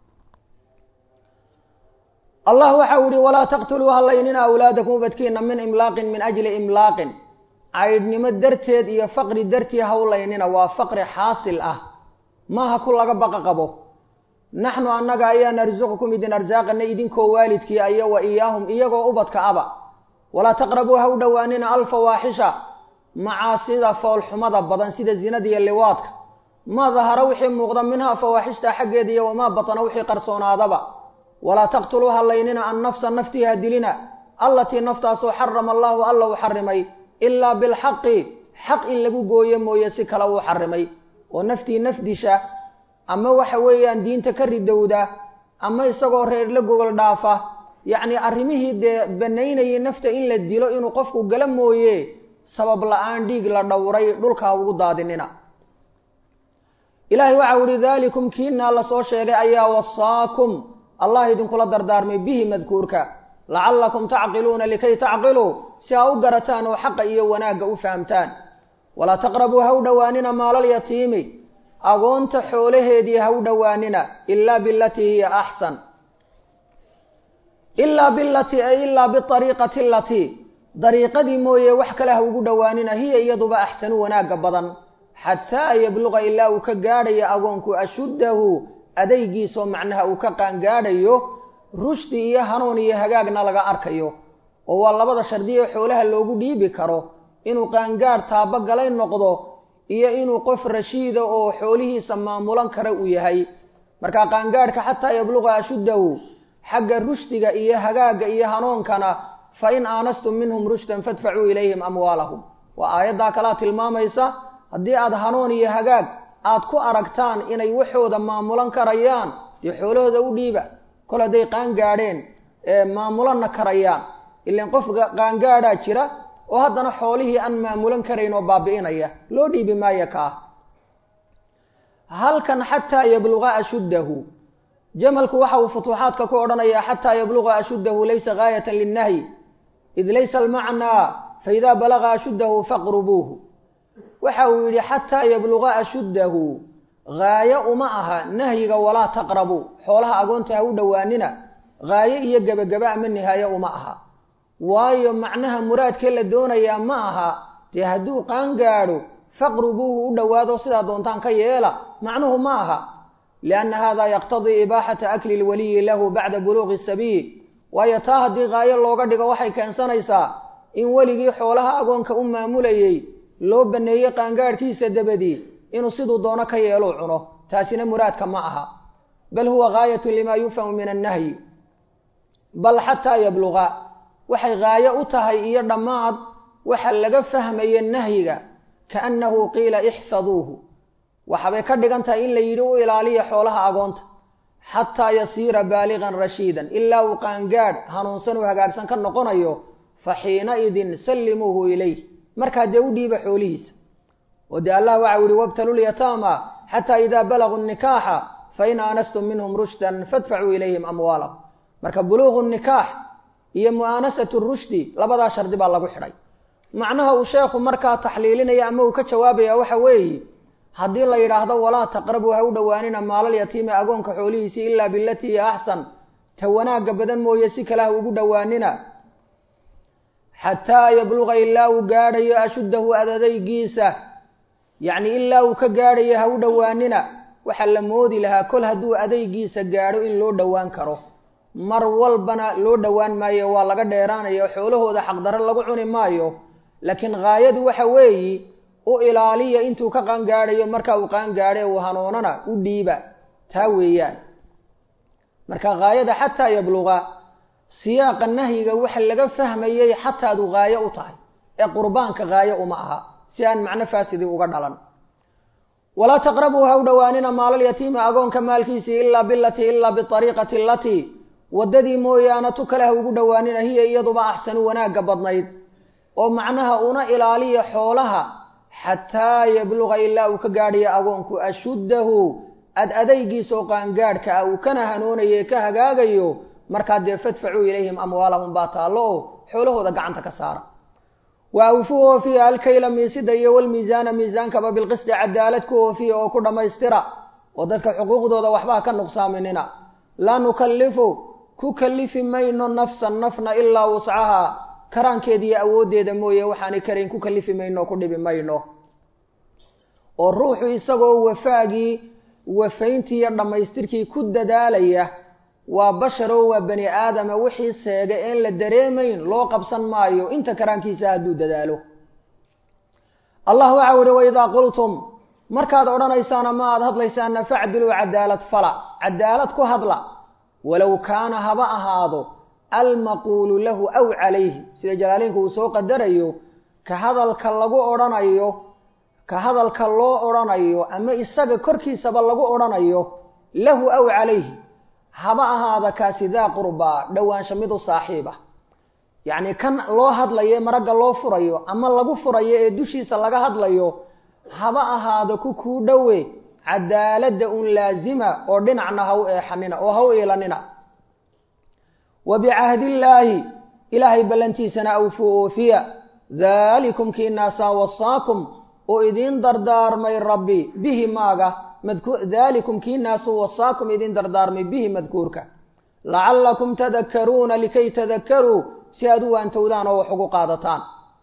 allah waxau yihi walaa taqtuluu halaynina awlaadakum ubadkiina min imlaaqin min ajli imlaaqin caydhnimo darteed iyo faqri dartii hawlaynina waa faqri xaasil ah maaha ku laga baqa qabo naxnu annaga ayaa narsuqukum idin arsaaqana idinkoo waalidkii aya wa iyaahum iyagoo ubadka aba walaa taqrabuu ha u dhowaanina alfawaaxisha macaasida foolxumada badan sida zinada iyo liwaadka maa dahara wixii muuqda minhaa fawaaxishta xaggeeda iyo wamaa batana wixii qarsoonaadaba walaa taqtuluu halaynina annafsa naftii ha dilina allatii naftaasoo xarama allahu alla uu xarimay ilaa bilxaqi xaq in lagu gooyo mooye si kale uu xarimay oo naftii nafdisha ama waxa weeyaan diinta ka ridowda ama isagoo reer la gogol dhaafa yacni arrimihii dee banaynayay nafta in la dilo inuu qofku gala mooye sabab la-aan dhiig la dhowray dhulkaa ugu daadinina ilaahay waxau ihi daalikum kiinaa lasoo sheegay ayaa wasaakum allah idinkula dardaarmay bihi madkuurka lacallakum tacqiluuna likay tacqiluu si aa u garataan oo xaqa iyo wanaagga u fahamtaan walaa taqrabuu ha u dhowaanina maalalyatiimi agoonta xoolaheedii ha u dhowaanina ilaa bilatii hiya axsan ilaa bilati ay ilaa biariiqati alatii dariiqadii mooye wax kale ha ugu dhowaanina hiya iyaduba axsanu wanaagga badan xataa yabluqa ilaa uu ka gaadhayo agoonku ashuddahu adaygiisoo macnaha uu ka qaangaadhayo rushdi iyo hanuun iyo hagaagna laga arkayo oo waa labada shardiye xoolaha loogu dhiibi karo inuu qaangaadh taabogalay noqdo iyo inuu qof rashiida oo xoolihiisa maamulan kara uu yahay marka qaangaadhka xataa yabluqa ashuddahu xagga rushdiga iyo hagaagga iyo hanuunkana fa in aanastum minhum rushdan fadfacuu ilayhim amwaalahum waa aayaddaa kalaa tilmaamaysa haddii aada hanuun iyo hagaag aad ku aragtaan inay waxooda maamulan karayaan dee xoolahooda u dhiiba kol hadday qaangaadheen maamulanna karayaan ilan qof qaangaadhaa jira oo haddana xoolihii aan maamulan karayn oo baabi'inaya loo dhiibi maayo kaa halkan xataa yabluqa ashuddahu jamalku waxa uu futuuxaadka ku odhanayaa xataa yabluqa ashuddahu laysa gaayatan linnahyi id laysa almacnaa faidaa balaga ashuddahu faqrubuuhu waxa uu yidhi xataa yabluqa ashuddahu gaayo uma aha nahyiga walaa taqrabu xoolaha agoonta ha u dhowaanina gaayo iyo gebagaba ama nihaayo uma aha waayo macnaha muraadkee la doonayaa ma aha dee hadduu qaangaadho faqrubuuhu u dhowaado sidaa doontaan ka yeela macnuhu ma aha lianna hada yaqtadii ibaaxata akli lwaliyi lahu bacda buluuqi sabiil waayo taa haddii gaayo looga dhigo waxay keensanaysaa in weligii xoolaha agoonka u maamulayey loo baneeyey qaangaadhkiisa dabadii inuu siduu doono ka yeeluu cuno taasina muraadka ma aha bal huwa gaayatu limaa yufhamu min annahyi bal xataa yabluqa waxay gaayo u tahay iyo dhammaad waxa laga fahmaye nahyiga kaannahu qiila ixfaduuhu waxabay ka dhigan tahay in la yidhi u ilaaliya xoolaha agoonta xataa yasiira baaligan rashiidan ilaa uu qaangaadh hanuunsan uu hagaagsan ka noqonayo fa xiinaidin sallimuuhu ilayh markaa dee u dhiiba xoolihiisa oo dee allah waxau yihi wabtalulyataama xataa idaa balaguu nikaaxa fain aanastum minhum rushdan fadfacuu ilayhim amwaalahum marka buluuqu nikaax iyo mu'aanasatu rushdi labadaa shardi baa lagu xidhay macnaha uu sheekhu markaa taxliilinaya ama uu ka jawaabaya waxa weeye haddii la yidhaahdo walaa taqrabuu ha u dhowaanina maalal yatiimi agoonka xoolihiisii ilaa bilatii hiya axsan ta wanaagga badan mooye si kale ha ugu dhowaanina xataa yabluqa ilaa uu gaadhayo ashuddahu adadaygiisa yacni ilaa uu ka gaadhayo ha u dhowaanina waxaa la moodi lahaa kol hadduu adaygiisa gaadho in loo dhowaan karo mar walbana loo dhowaan maayo waa laga dheeraanaya xoolahooda xaqdarro lagu cuni maayo laakiin haayadu waxa weeyi u ilaaliya intuu ka qaangaadhayo marka uu qaangaadhay uu hanuunana u dhiiba taa weeyaan marka haayada xataa yabluqa siyaaqa nahyiga waxa laga fahmayay xataadu haayo u tahay ee qurbaanka haayo uma aha si aan macno faasidi uga dhalan walaa taqrabuu ha u dhowaanina maalalyatiimi agoonka maalkiisii ilaa bilatii ilaa biariiqati alatii waddadii mooyaane tu kale ha ugu dhowaanina hiya iyaduba axsanu wanaagga badnayd oo macnaha una ilaaliya xoolaha xataa yabluqa ilaa uu ka gaadhayo agoonku ashuddahu ad adaygiisa oo qaangaadhka ah uu kana hanoonaye ka hagaagayo markaa dee fadfacuu ilayhim amwaalahum baa taallo oo xoolahooda gacanta ka saara wa awfuu oofiya alkayla miisida iyo walmiisaana miisaankaba bilqisdi cadaalad ku oofiya oo ku dhammaystira oo dadka xuquuqdooda waxbaa ka nuqsaaminina laa nukallifu ku kallifi mayno nafsan nafna ilaa wuscaha karaankeeda iyo awooddeeda mooye waxaanay karayn ku kallifi mayno ku dhibi mayno oo ruuxu isagoo wafaagii wafayntii iyo dhammaystirkii ku dadaalaya waa basharoo waa bani aadama wixii seega een la dareemayn loo qabsan maayo inta karaankiisa hadduu dadaalo allah waxau ihi waidaa qultum markaad odhanaysaan ama aada hadlaysaanna facdiluu cadaalad fala cadaalad ku hadla walow kaana haba ahaado almaquulu lahu aw calayhi sida jalaaliinku uu soo qadarayo ka hadalka lagu odhanayo ka hadalka loo odhanayo ama isaga korkiisaba lagu odhanayo lahu aw calayhi haba ahaada kaasi daa qurbaa dhowaansha mid u saaxiib ah yacni kan loo hadlayo maragga loo furayo ama lagu furayo ee dushiisa laga hadlayo haba ahaado ku kuu dhowe cadaaladda un laazima oo dhinacna ha u eexanina oo ha u iilanina wa bicahdillaahi ilaahay ballantiisana awfuu oofiya daalikum kiinaasaa wasaakum oo idiin dardaarmay rabbi bihi maaga daalikum kiinaasu wasaakum idiin dardaarmay bihi madkuurka lacallakum tadakaruuna likay tadakaruu si aad u waantowdaan oo wax ugu qaadataan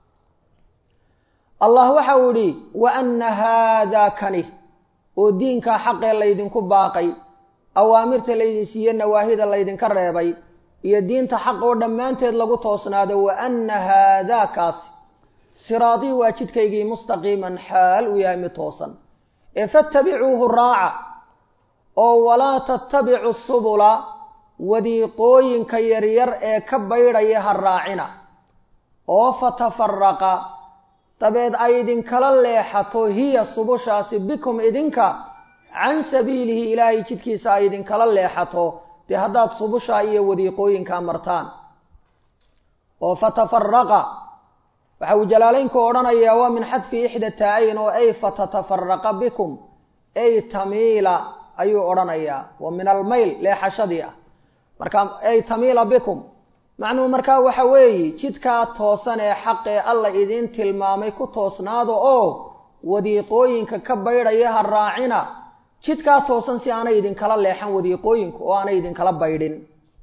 allah waxa uu idhi wa anna haadaa kani oo diinkaa xaqee laydinku baaqay awaamirta laydin siiye nawaahida laydinka reebay iyo diinta xaq oo dhammaanteed lagu toosnaado wa anna haadaa kaasi siraadii waa jidkaygii mustaqiiman xaal uu yahay mid toosan ee fattabicuuhu raaca oo walaa tattabicu subula wadiiqooyinka yaryar ee ka baydhaya ha raacina oo fatafaraqa dabeed ay idinkala leexato hiya subushaasi bikum idinka can sabiilihi ilaahay jidkiisa ay idinkala leexato dee haddaad subushaa iyo wadiiqooyinkaa martaan oo fatafaraqa waxa uu jalaalaynku odhanayaa waa min xadfi ixda taa-ayn oo ay fatatafaraqa bikum ay tamiila ayuu odhanayaa wa min almayl leexashadii ah marka ay tamiila bikum macnuhu markaa waxa weeye jidkaa toosan ee xaqee alla idiin tilmaamay ku toosnaado oo wadiiqooyinka ka baydhaya ha raacina jidkaa toosan si aanay idinkala leexan wadiiqooyinku oo aanay idinkala baydhin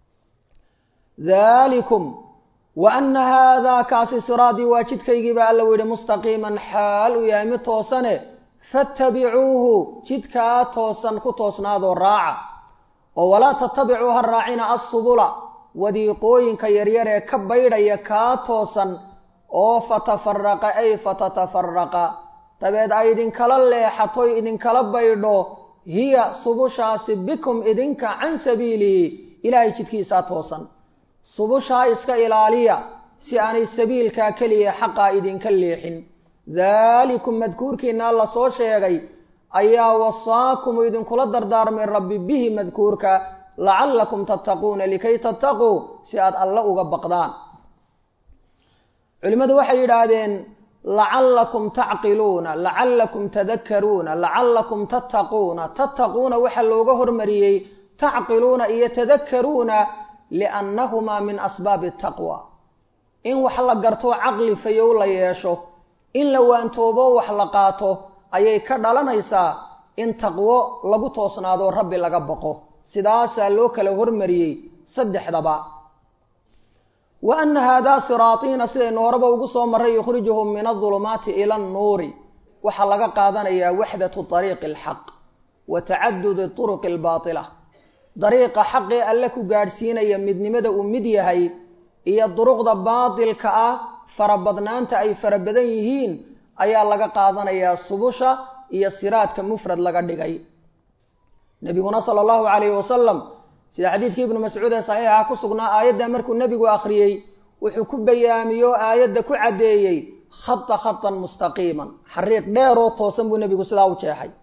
dalikum wa anna haadaa kaasi siraadii waa jidkaygiiba alla u yihi mustaqiiman xaal uu yahay mid toosane fattabicuuhu jidkaa toosan ku toosnaadoo raaca oo walaa tattabicuu ha raacina assubula wadiiqooyinka yaryar ee ka baydhaya kaa toosan oo fatafaraqa ay fatatafaraqa dabeed ay idinkala leexatoy idinkala baydho hiya subushaasi bikum idinka can sabiilihi ilaahay jidkiisaa toosan subushaa iska ilaaliya si aanay sabiilkaa keliya xaqaa idinka leexin daalikum madkuurkiinaa la soo sheegay ayaa wasaakumu idinkula dardaarmay rabbi bihi madkuurka lacallakum tattaquuna likay tattaquu si aad alle uga baqdaan culimmadu waxay yidhaahdeen lacallakum tacqiluuna lacallakum tadakaruuna lacallakum tattaquuna tattaquuna waxaa looga hormariyey tacqiluuna iyo tadakaruuna liannahumaa min asbaabi taqwa in wax la garto caqli fayow la yeesho in la waantoobo wax la qaato ayay ka dhalanaysaa in taqwo lagu toosnaado rabbi laga baqo sidaasaa loo kala hormariyey saddexdaba wa anna haadaa siraatiina sidaynu horeba ugu soo marray yukhrijuhum min adulumaati ila annuuri waxaa laga qaadanayaa waxdatu ariiqi alxaq wa tacadudi turuqi albaatila dariiqa xaqee alle ku gaadhsiinaya midnimada uu mid yahay iyo duruqda baatilka ah farabadnaanta ay fara badan yihiin ayaa laga qaadanayaa subusha iyo siraadka mufrad laga dhigay nebiguna sala allahu calayhi wasalam sida xadiidkii ibnu mascuud ee saxiixa ku sugnaa aayadda markuu nebigu akhriyey wuxuu ku bayaamiyo aayadda ku caddeeyey khata khatan mustaqiiman xariiq dheeroo toosan buu nebigu sidaa u jeexay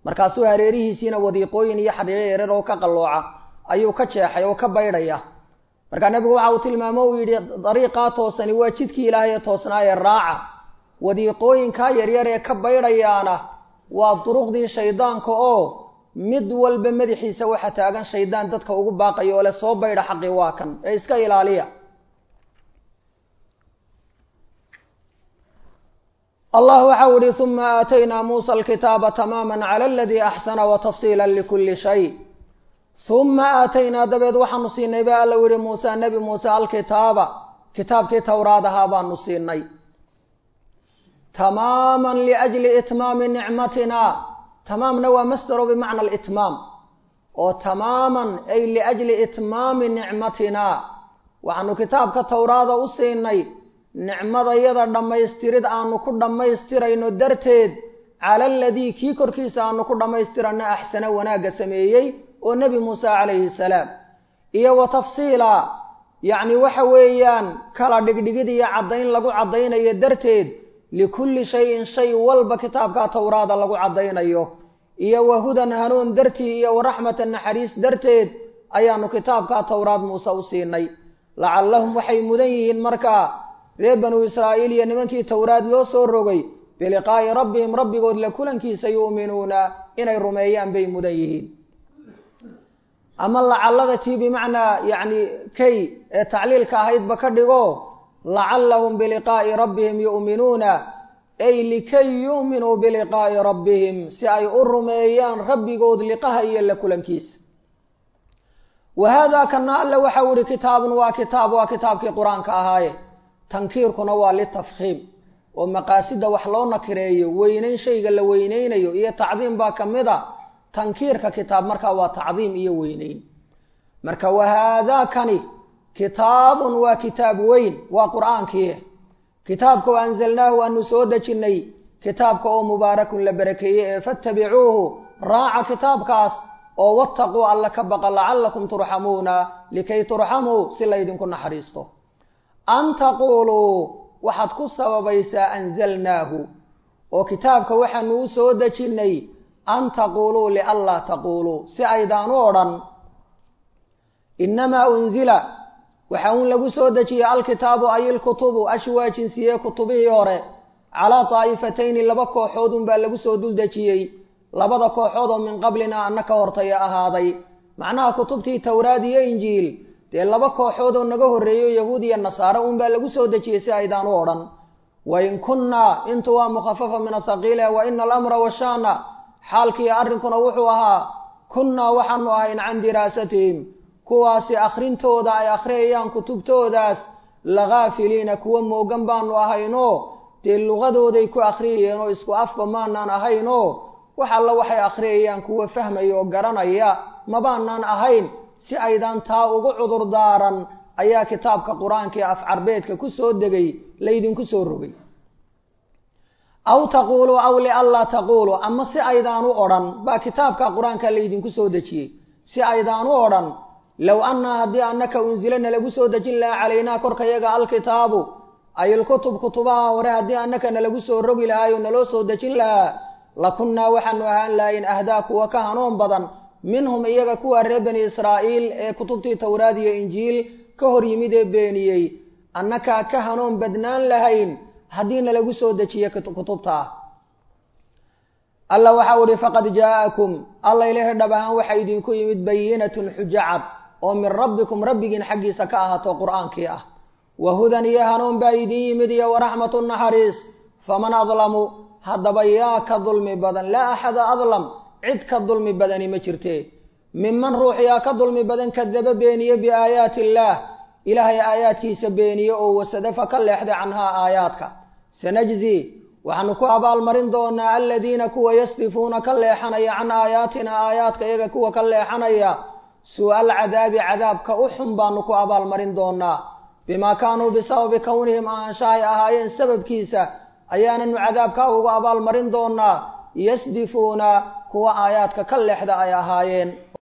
markaasuu hareerihiisiina wadiiqooyin iyo xadhiyo yareer oo ka qallooca ayuu ka jeexay oo ka baydhaya markaa nebigu waxa uu tilmaamo uu yidhi dariiqaa toosani waa jidkii ilaahay ee toosnaayee raaca wadiiqooyinkaa yaryar ee ka baydhayaana waa duruqdii shaydaanka oo mid walba madaxiisa waxa taagan shaydaan dadka ugu baaqaya oo le soo baydha xaqii waa kan ee iska ilaaliya allah waxa u ihi uma aataynaa muusa alkitaaba tamaama cala aladii axsana watafsiila likuli shay uma aataynaa dabeed waxaanu siinay ba alla yihi muuse nebi muuse alkitaaba kitaabkii towraad ahaa baanu siinay tamaama liajli itmaami nicmatina tamaamna waa masdaro bimacna alitmaam oo tamaaman ay liajli itmaami nicmatina waxaanu kitaabka towraada u siinay nicmadayada dhammaystirid aanu ku dhammaystirayno darteed cala aladii kii korkiisa aanu ku dhammaystirano axsana wanaagga sameeyey oo nebi muuse calayhi salaam iyo wa tafsiila yacni waxa weeyaan kala dhigdhigid iyo caddayn lagu caddaynayo darteed likulli shayin shay walba kitaabka towraada lagu caddaynayo iyo wa hudan hanuun dartii iyo wa raxmatan naxariis darteed ayaanu kitaabka towraad muuse u siinay lacallahum waxay mudan yihiin markaa reer banuu israa'iil iyo nimankii towraad loo soo rogay biliqaa'i rabbihim rabbigood la kulankiisa yu'minuuna inay rumeeyaan bay mudan yihiin ama lacallada tii bimacnaa yacni kay ee tacliilka ahaydba ka dhigo lacallahum biliqaa'i rabbihim yu'minuuna ay likay yu'minuu biliqaa'i rabbihim si ay u rumeeyaan rabbigood liqaha iyo la kulankiisa wa haadaa kana alle waxau ihi kitaabun waa kitaab waa kitaabkii qur-aanka ahaaye tankiirkuna waa litafkhiim oo maqaasida wax loo nakireeyo weynayn shayga la weyneynayo iyo tacdiim baa ka mid a tankiirka kitaab markaa waa tacdiim iyo weyneyn marka wahaadaakani kitaabun waa kitaab weyn waa qur-aankii kitaabka oo anzalnaahu aanu soo dejinnay kitaabka oo mubaarakun la barakeeyey ee fattabicuuhu raaca kitaabkaas oo wattaquu alla ka baqa lacallakum turxamuuna likay turxamuu si laydinku naxariisto an taquuluu waxaad ku sababaysaa anzalnaahu oo kitaabka waxaanu u soo dejinnay an taquuluu lianlaa taquuluu si aydaan u odhan inamaa unzila waxa uun lagu soo dejiyey alkitaabu ay ilkutubu ashi waa jinsiyee kutubihii hore calaa daa'ifatayni laba kooxood unbaa lagu soo dul dejiyey labada kooxood oo min qablina anna ka hortaya ahaaday macnaha kutubtii towraad iyo injiil dee laba kooxood oo naga horreeyo yahuud iyo nasaare unbaa lagu soo dejiyey si aydaan u odhan wain kunnaa intu waa mukhafafa min athaqiile wa ina alamra washaana xaalkiiyo arrinkuna wuxuu ahaa kunnaa waxaanu ahayn can diraasatihim kuwaasi akhrintooda ay akhriyayaan kutubtoodaas lakaafiliina kuwa moogan baanu ahaynoo dee luqadooday ku akhriyayeen oo isku afba maanaan ahaynoo wax alla waxay akhriyayaan kuwa fahmaya oo garanaya mabaanaan ahayn si aydaan taa ugu cudur daaran ayaa kitaabka qur-aanka ee af carbeedka ku soo degay laydinku soo rogay aw taquuluu aw lianlaa taquuluu ama si aydaan u odhan baa kitaabka qur-aanka laydinku soo dejiyey si aydaan u odhan low annaa haddii annaka unsilana lagu soo dejin lahaa calaynaa korkayaga alkitaabu ay ilkutub kutubaha hore haddii annaka nalagu soo rogi lahaayo naloo soo dejin lahaa lakunnaa waxaanu ahaan lahayn ahdaa kuwa ka hanuun badan minhum iyaga kuwa reer bani israa'iil ee kutubtii towraad iyo injiil ka hor yimid ee beeniyey annakaa ka hanuun badnaan lahayn haddii nalagu soo dejiye kutubta ah alla waxau ihi faqad jaa'akum alla ilahi dhab ahaan waxaa idinku yimid bayinatun xujo cad oo min rabbikum rabbigiin xaggiisa ka ahaato qur-aankii ah wa hudan iyo hanuun baa idin yimid iyo waraxmatu naxariis faman adlamu haddaba yaa ka dulmi badan laa axada adlam cid ka dulmi badani ma jirte minman ruux yaa ka dulmi badan kadaba beeniye biaayaati illaah ilaahay aayaadkiisa beeniye oo wasadafa ka leexday canhaa aayaadka sanajzi waxaanu ku abaalmarin doonaa aladiina kuwa yasdifuuna ka leexanaya can aayaatina aayaadka iyaga kuwa ka leexanaya suu-a alcadaabi cadaabka u xun baanu ku abaalmarin doonaa bimaa kaanuu bisababi kownihim aanshahay ahaayeen sababkiisa ayaananu cadaabka ugu abaalmarin doonaa yasdifuuna kuwa aayaadka ka leexda ay ahaayeen